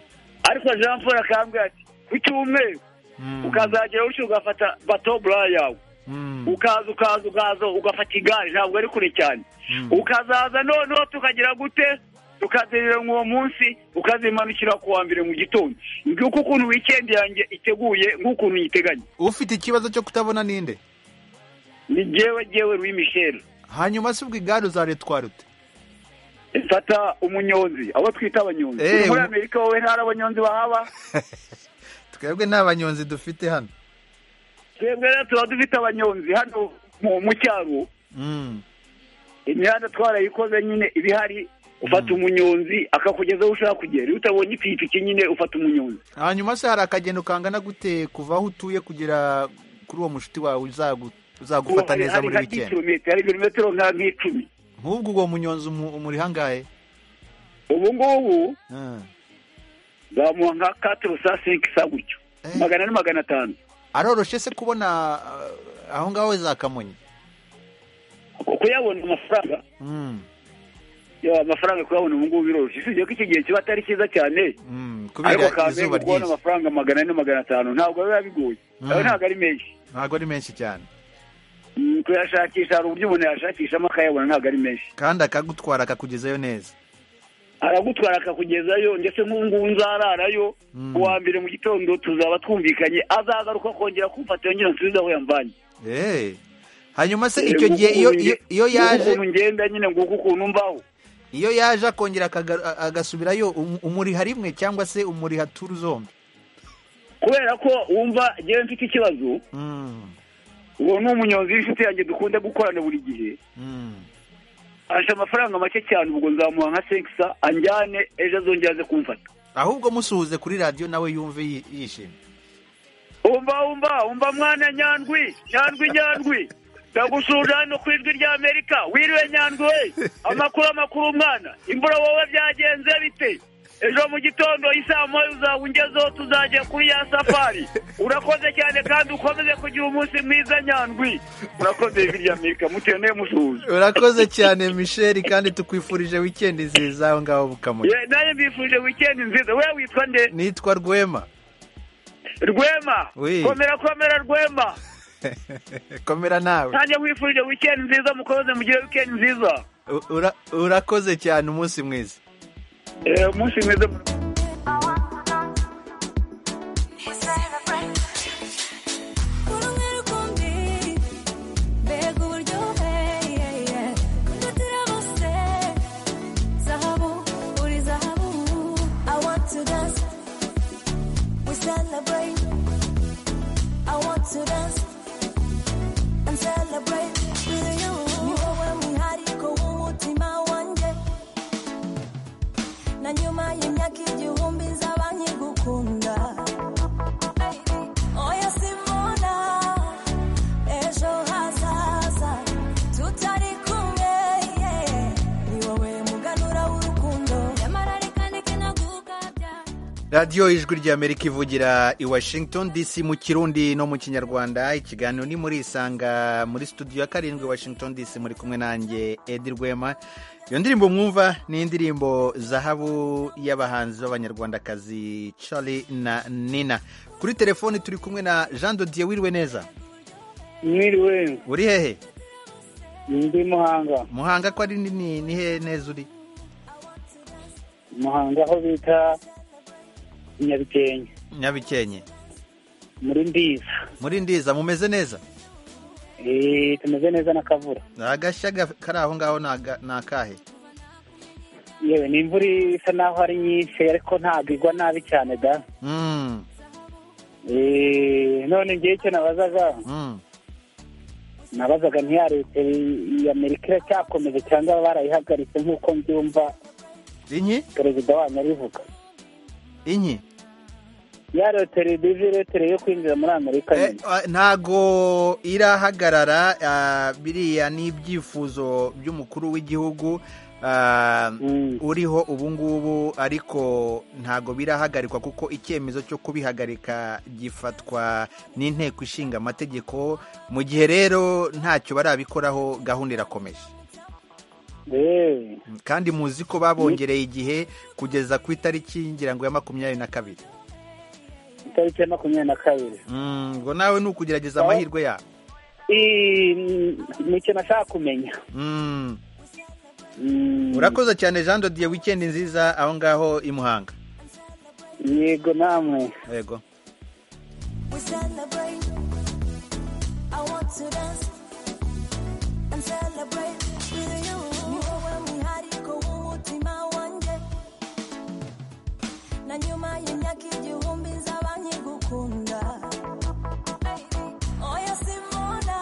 ariko jean paul akambwiye ati ku cyumweru mm, ukazagera utyo ugafata bato bura yawe mm. ukaza ukaza ukaza ugafata igare ntabwo ari kure cyane Mm. ukazaza noneho tukagira gute tukazerera uwo munsi ukazimanukira ku wa mbere mu gitondo nguko ukuntu wikendi yanjye iteguye nk'ukuntu uyiteganya ufite ikibazo cyo kutabona ninde ni jyewe jyewe Louis Michel hanyuma se ubwo igare uzaritwara ute mfata umunyonzi abo twita abanyonzi Eh, Uri muri umu- amerika wowe ntari abanyonzi bahaba twebwe nta banyonzi dufite hano twebwe rero tuba dufite abanyonzi hano mu- mu cyaro Mm, imihanda twarayikoze nyine iba ihari ufata umunyonzi akakugeza aho ushaka kugera iyo utabonye ipikipiki nyine ufata umunyonzi hanyuma se hari akagendo kangana gute kuva aho utuye kugera kuri uwo mushuti wawe uzagu- uzagufata Hari- neza hari muri nka wikendi 10 kilometero hari ibirometero nka nk'icumi nk'ubwo uwo munyonzi umu- umuri hangahe ubu ngubu Ah. zamuha nka katiro sa senki sa gutyo magana ane magana atanu aroroshye se kubona ah, aho ngaho za kamonyi kuyabona amafaranga Mm, ya, amafaranga kuyabona ubu ngubu biroroshye usibye ko iki gihe kiba atari cyiza cyane mm, ariko kubera izuba kamenya kubona ryinshi amafaranga magana ane magana atanu ntabwo biba bigoye Mm. ayo ntabwo ari menshi ntabwo ari menshi cyane Mm, kuyashakisha hari uburyo umuntu yashakishamo akayabona ntabwo ari menshi kandi akagutwara akakugezayo neza aragutwara akakugezayo ndetse nk'ubungubu nzararayo uwa mbere mu gitondo tuzaba twumvikanye azagaruka kongera kumfata yongera nsubize aho yamvanye Eh. hanyuma se icyo gihe iyo iyo- iyo yaje ukuntu ngenda nyine nguko ukuntu mbaho iyo yaje akongera akaga- a- agasubirayo um- umuriha rimwe cyangwa se umuriha turu zombi kubera ko wumva ngewe mfite ikibazo Mm, uwo ni umunyonzi w'inshuti yanjye dukunda gukorana buri gihe mm. ansha amafaranga make cyane ubwo nzamuha nka senkisa anjyane ejo azongera aze kumfata ahubwo musuhuze kuri radiyo nawe yumve yi- yishimye umva umva umva mwana nyandwi nyandwi nyandwi ndagusuhuje hano ku ijwi rya amerika wiriwe nyandwi we amakuru amakuru umwana imvura wowe byagenze bite ejo mu gitondo isaa moya uzawungezeho tuzajya kuri ya safari urakoze cyane kandi ukomeze kugira umunsi mwiza nyandwi urakoze birya mirika muteye niyo musuhuza urakoze cyane michel kandi tukwifurije wikendi nziza aho ngaho bukamuye Ye, nawe mbifurije wikendi nziza we witwa nde nitwa rwema rwema Oui. komera komera rwema komera nawe nanjye nkwifurije wikendi nziza mukomeze mugire wikendi nziza U- ura- urakoze cyane umunsi mwiza umunsi mwiza To dance and celebrate with you. Niwowe mwihariko w'umutima wanjye na nyuma y'imyaka igihumbi nzaba nkigukunda oya simbona ejo hazaza tutari kumwe yeah. ni wowe muganura w'urukundo nyamara reka ndeke nagukabya radiyo ijwi ry'amerika ivugira i washington dc mu kirundi no mu kinyarwanda ikiganiro ni muri isanga muri studio ya karindwi washington dc muri kumwe nanjye edi rwema iyo ndirimbo mwumva ni indirimbo zahabu y'abahanzi b'abanyarwandakazi charlie na nina kuri telefoni turi kumwe na jean dodier wiriwe neza mwiriwe uri hehe ndi muhanga muhanga ko ari nini ni hehe neza uri muhanga aho bita nyabitenge nyabikenye muri ndiza muri ndiza mumeze neza Eh, tumeze neza na kavura agashya gaf- kari aho ngaho ni aga- ni akahe yewe ni imvura isa naho ari nyinshi ariko ntabwo igwa nabi cyane da Mm, Eh, none ngewe icyo nabazaga mm. nabazaga ntiya leta ya amerika iracyakomeje cyangwa barayihagaritse nk'uko mbyumva inki perezida wanyu abivuga inki ya leta divi leta yo kwinjira muri amerika nyine Ah, ntago irahagarara ah, biriya ni ibyifuzo by'umukuru w'igihugu ah, uriho ubu ngubu ariko ntago birahagarikwa kuko icyemezo cyo kubihagarika gifatwa n'inteko ishinga amategeko mu gihe rero ntacyo barabikoraho gahunda irakomeje kandi muzi ko babongereye igihe kugeza ku itariki ngira ngo ya makumyabiri na kabiri itariki ya makumyabiri na kabiri Mm, ngo nawe ni ukugerageza Ah. amahirwe yawe Eh, ni ikintu nashaka kumenya Mm. urakoze cyane jean dodier wikendi nziza aho ngaho i muhanga yego namwe yego we celebrate i want to dance and celebrate with you ni wowe mwihariko w'umutima wanjye na nyuma y'imyaka igihumbi nzaba nkigukunda oya simbona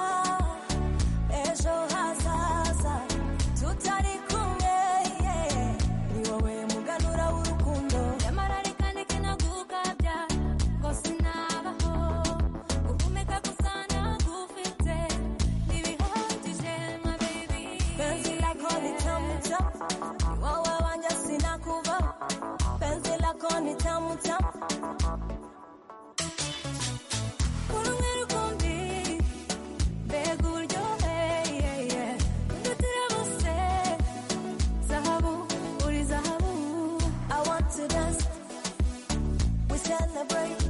ejo hazaza tutari kumwe yeah. ni wowe muganura w'urukundo nyamara reka ndeke nagukabya ngo sinabaho gukomeka gusa nagufite ntibihagije ma baby penzi lako ni tamu tamu ni wowe wanjye sinakuva penzi lako ni tamu tamu kumwe rukundi mbega uryoheye nduturabuse Zahabu, uri zahabu. I want to dance. We celebrate.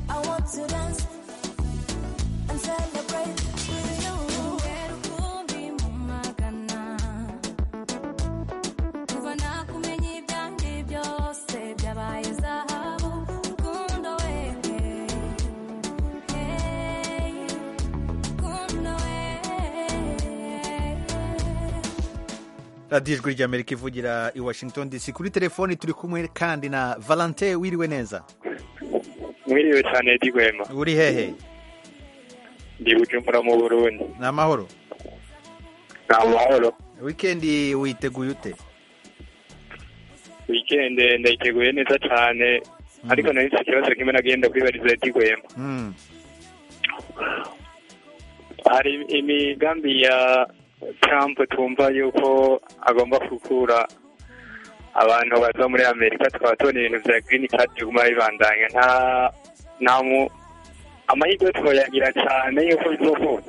I want to dance and celebrate with you. Ngero kumbi mu magana. Kuva nakumenya ibyanjye byose byabaye zahabu. Rukundo wewe. Hey, rukundo wewe. radiyo ijwi ry'amerika ivugira i washington dc kuri telefoni turi kumwe kandi na valentin wiriwe neza mwiriwe cyane Edi Rwema uri hehe ndi bujumbura mu burundi ni amahoro ni amahoro wikendi witeguye ute wikende ndayiteguye neza cyane ariko nari nafite ikibazo kimwe nagenda kwibariza Edi Rwema Mm. hari imigambi ya Trump tumva yuko agomba gukura abantu baza muri amerika tukaba tubona ibintu bya girini kadi biguma bibandanya nta nta mu amahirwe twayagira cyane y'uko bivuga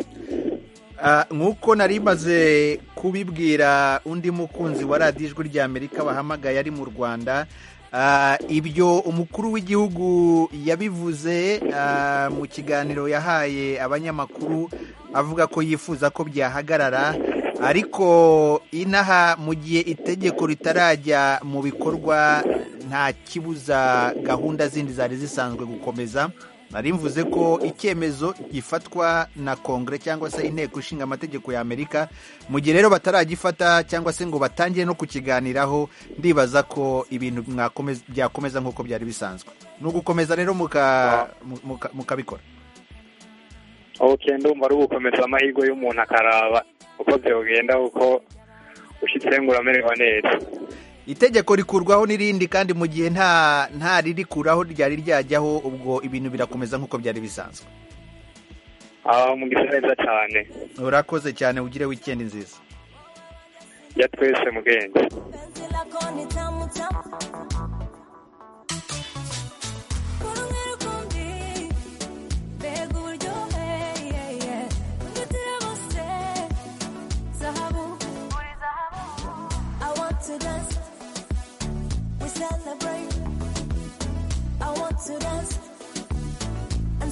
Ah, nk'uko nari maze kubibwira undi mukunzi wa radiyo ijwi ry'amerika bahamagaye ari mu rwanda ah, ibyo umukuru w'igihugu yabivuze ah, mu kiganiro yahaye abanyamakuru avuga ko yifuza ko byahagarara ariko inaha mu gihe itegeko ritarajya mu bikorwa nta kibuza gahunda zindi zari zisanzwe gukomeza nari mvuze ko icyemezo gifatwa na kongere cyangwa se inteko ishinga amategeko ya amerika mu gihe rero bataragifata cyangwa se ngo batangire no kukiganiraho ndibaza ko ibintu mwakomeza- byakomeza nk'uko byari bisanzwe ni ugukomeza rero muka- muka- mukabikora ok ndumva ari ugukomeza amahirwe y'umuntu akaraba uko byogenda kuko ushyitse ngo uramererwa neza itegeko rikurwaho n'irindi kandi mu gihe nta nta ririkuraho ryari ryajyaho ubwo ibintu birakomeza nk'uko byari bisanzwe aba mugisa neza cyane urakoze cyane ugire wikendi nziza ya twese mugenge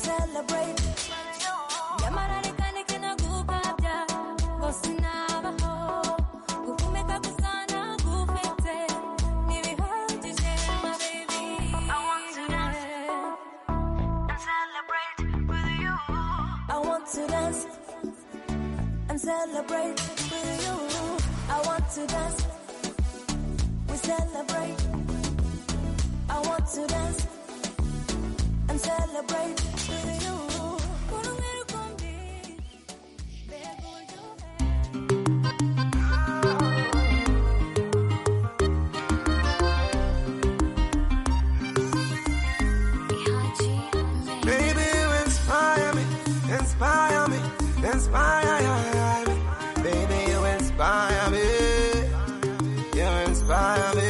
Celebrate. Yamararekane kinagukabya, kosinabaho. Guhumeka gusa ntagufite, ntibihagije, my baby. I want to dance and celebrate with you. I want to dance. We celebrate. I want to dance and celebrate with you. Baby, you inspire me, inspire me, inspire me. Baby, you inspire me, you inspire me.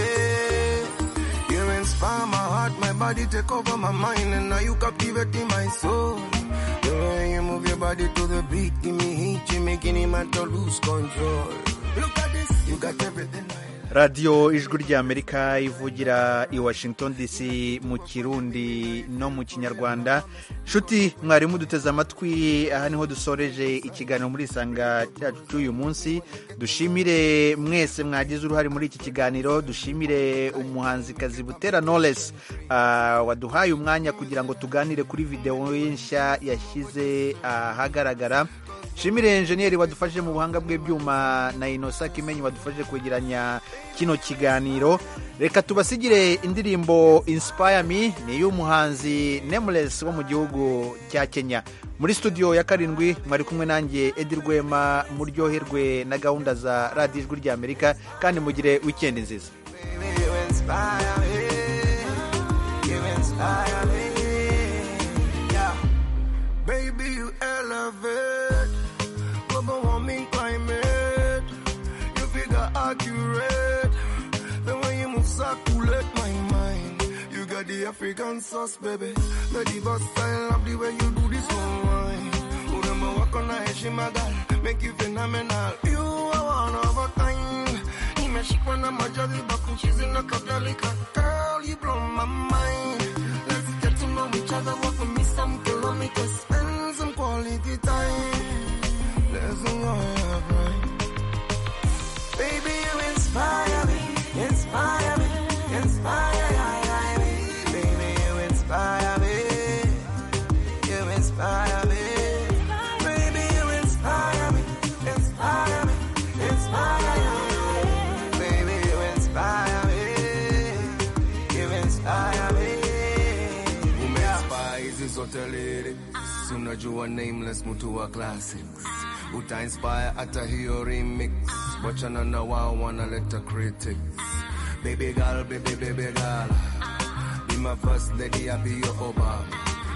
You inspire my heart, my body, take over my mind, and now you captivating my soul. The way you move your body to the beat, give me heat, you're making him out to lose control. Look at this, you got everything. radiyo ijwi ry'amerika ivugira i washington dc mu kirundi no mu kinyarwanda nshuti mwarimu duteze amatwi aha niho dusoreje ikiganiro muri isanga cyacu cy'uyu munsi dushimire mwese mwagize uruhare muri iki kiganiro dushimire umuhanzikazi butera knowless ah, waduhaye umwanya kugira ngo tuganire kuri videwo ye nshya yashyize ahagaragara shimire enjeniyeri wadufashije mu buhanga bw'ibyuma na inosa kimenyi wadufashije kwegeranya kino kiganiro reka tubasigire indirimbo inspire me ni iy'umuhanzi nemures wo mu gihugu cya kenya muri studio ya karindwi mwari kumwe nanjye edi rwema muryoherwe na gahunda za radiyo ijwi ry'amerika kandi mugire wikendi nziza You inspire me. You inspire me. Yeah. Baby, you elevate. Global warming climate. You figure accurate. The way you move circulate my mind. You got the African sauce, baby. The diva style of the way you do this online. Urema wako na heshima girl, make you phenomenal. You are one of a kind. Nimeshikwa na majaribu kuchizi na kadhalika. Girl, you blow my mind. Let's get to know each other, walk with me some kilometers, spend some quality time. There's a lot right. Baby, you inspire me, inspire me, inspire me. Baby, you inspire me, you inspire me. Baby, you inspire me, inspire me, inspire me. Baby, you inspire me, you inspire me. Umeinspire hizi zote lili, si unajua nameless mtu wa classics utainspire hata hiyo remix wachana na wao wanaleta critics baby girl baby baby girl be my first lady i be your oba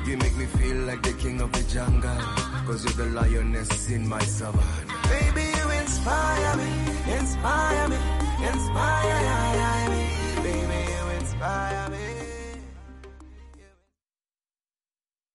you make me feel like the king of the jungle cause you're the lioness in my savannah Baby, you inspire me, inspire me, inspire me. inspire me.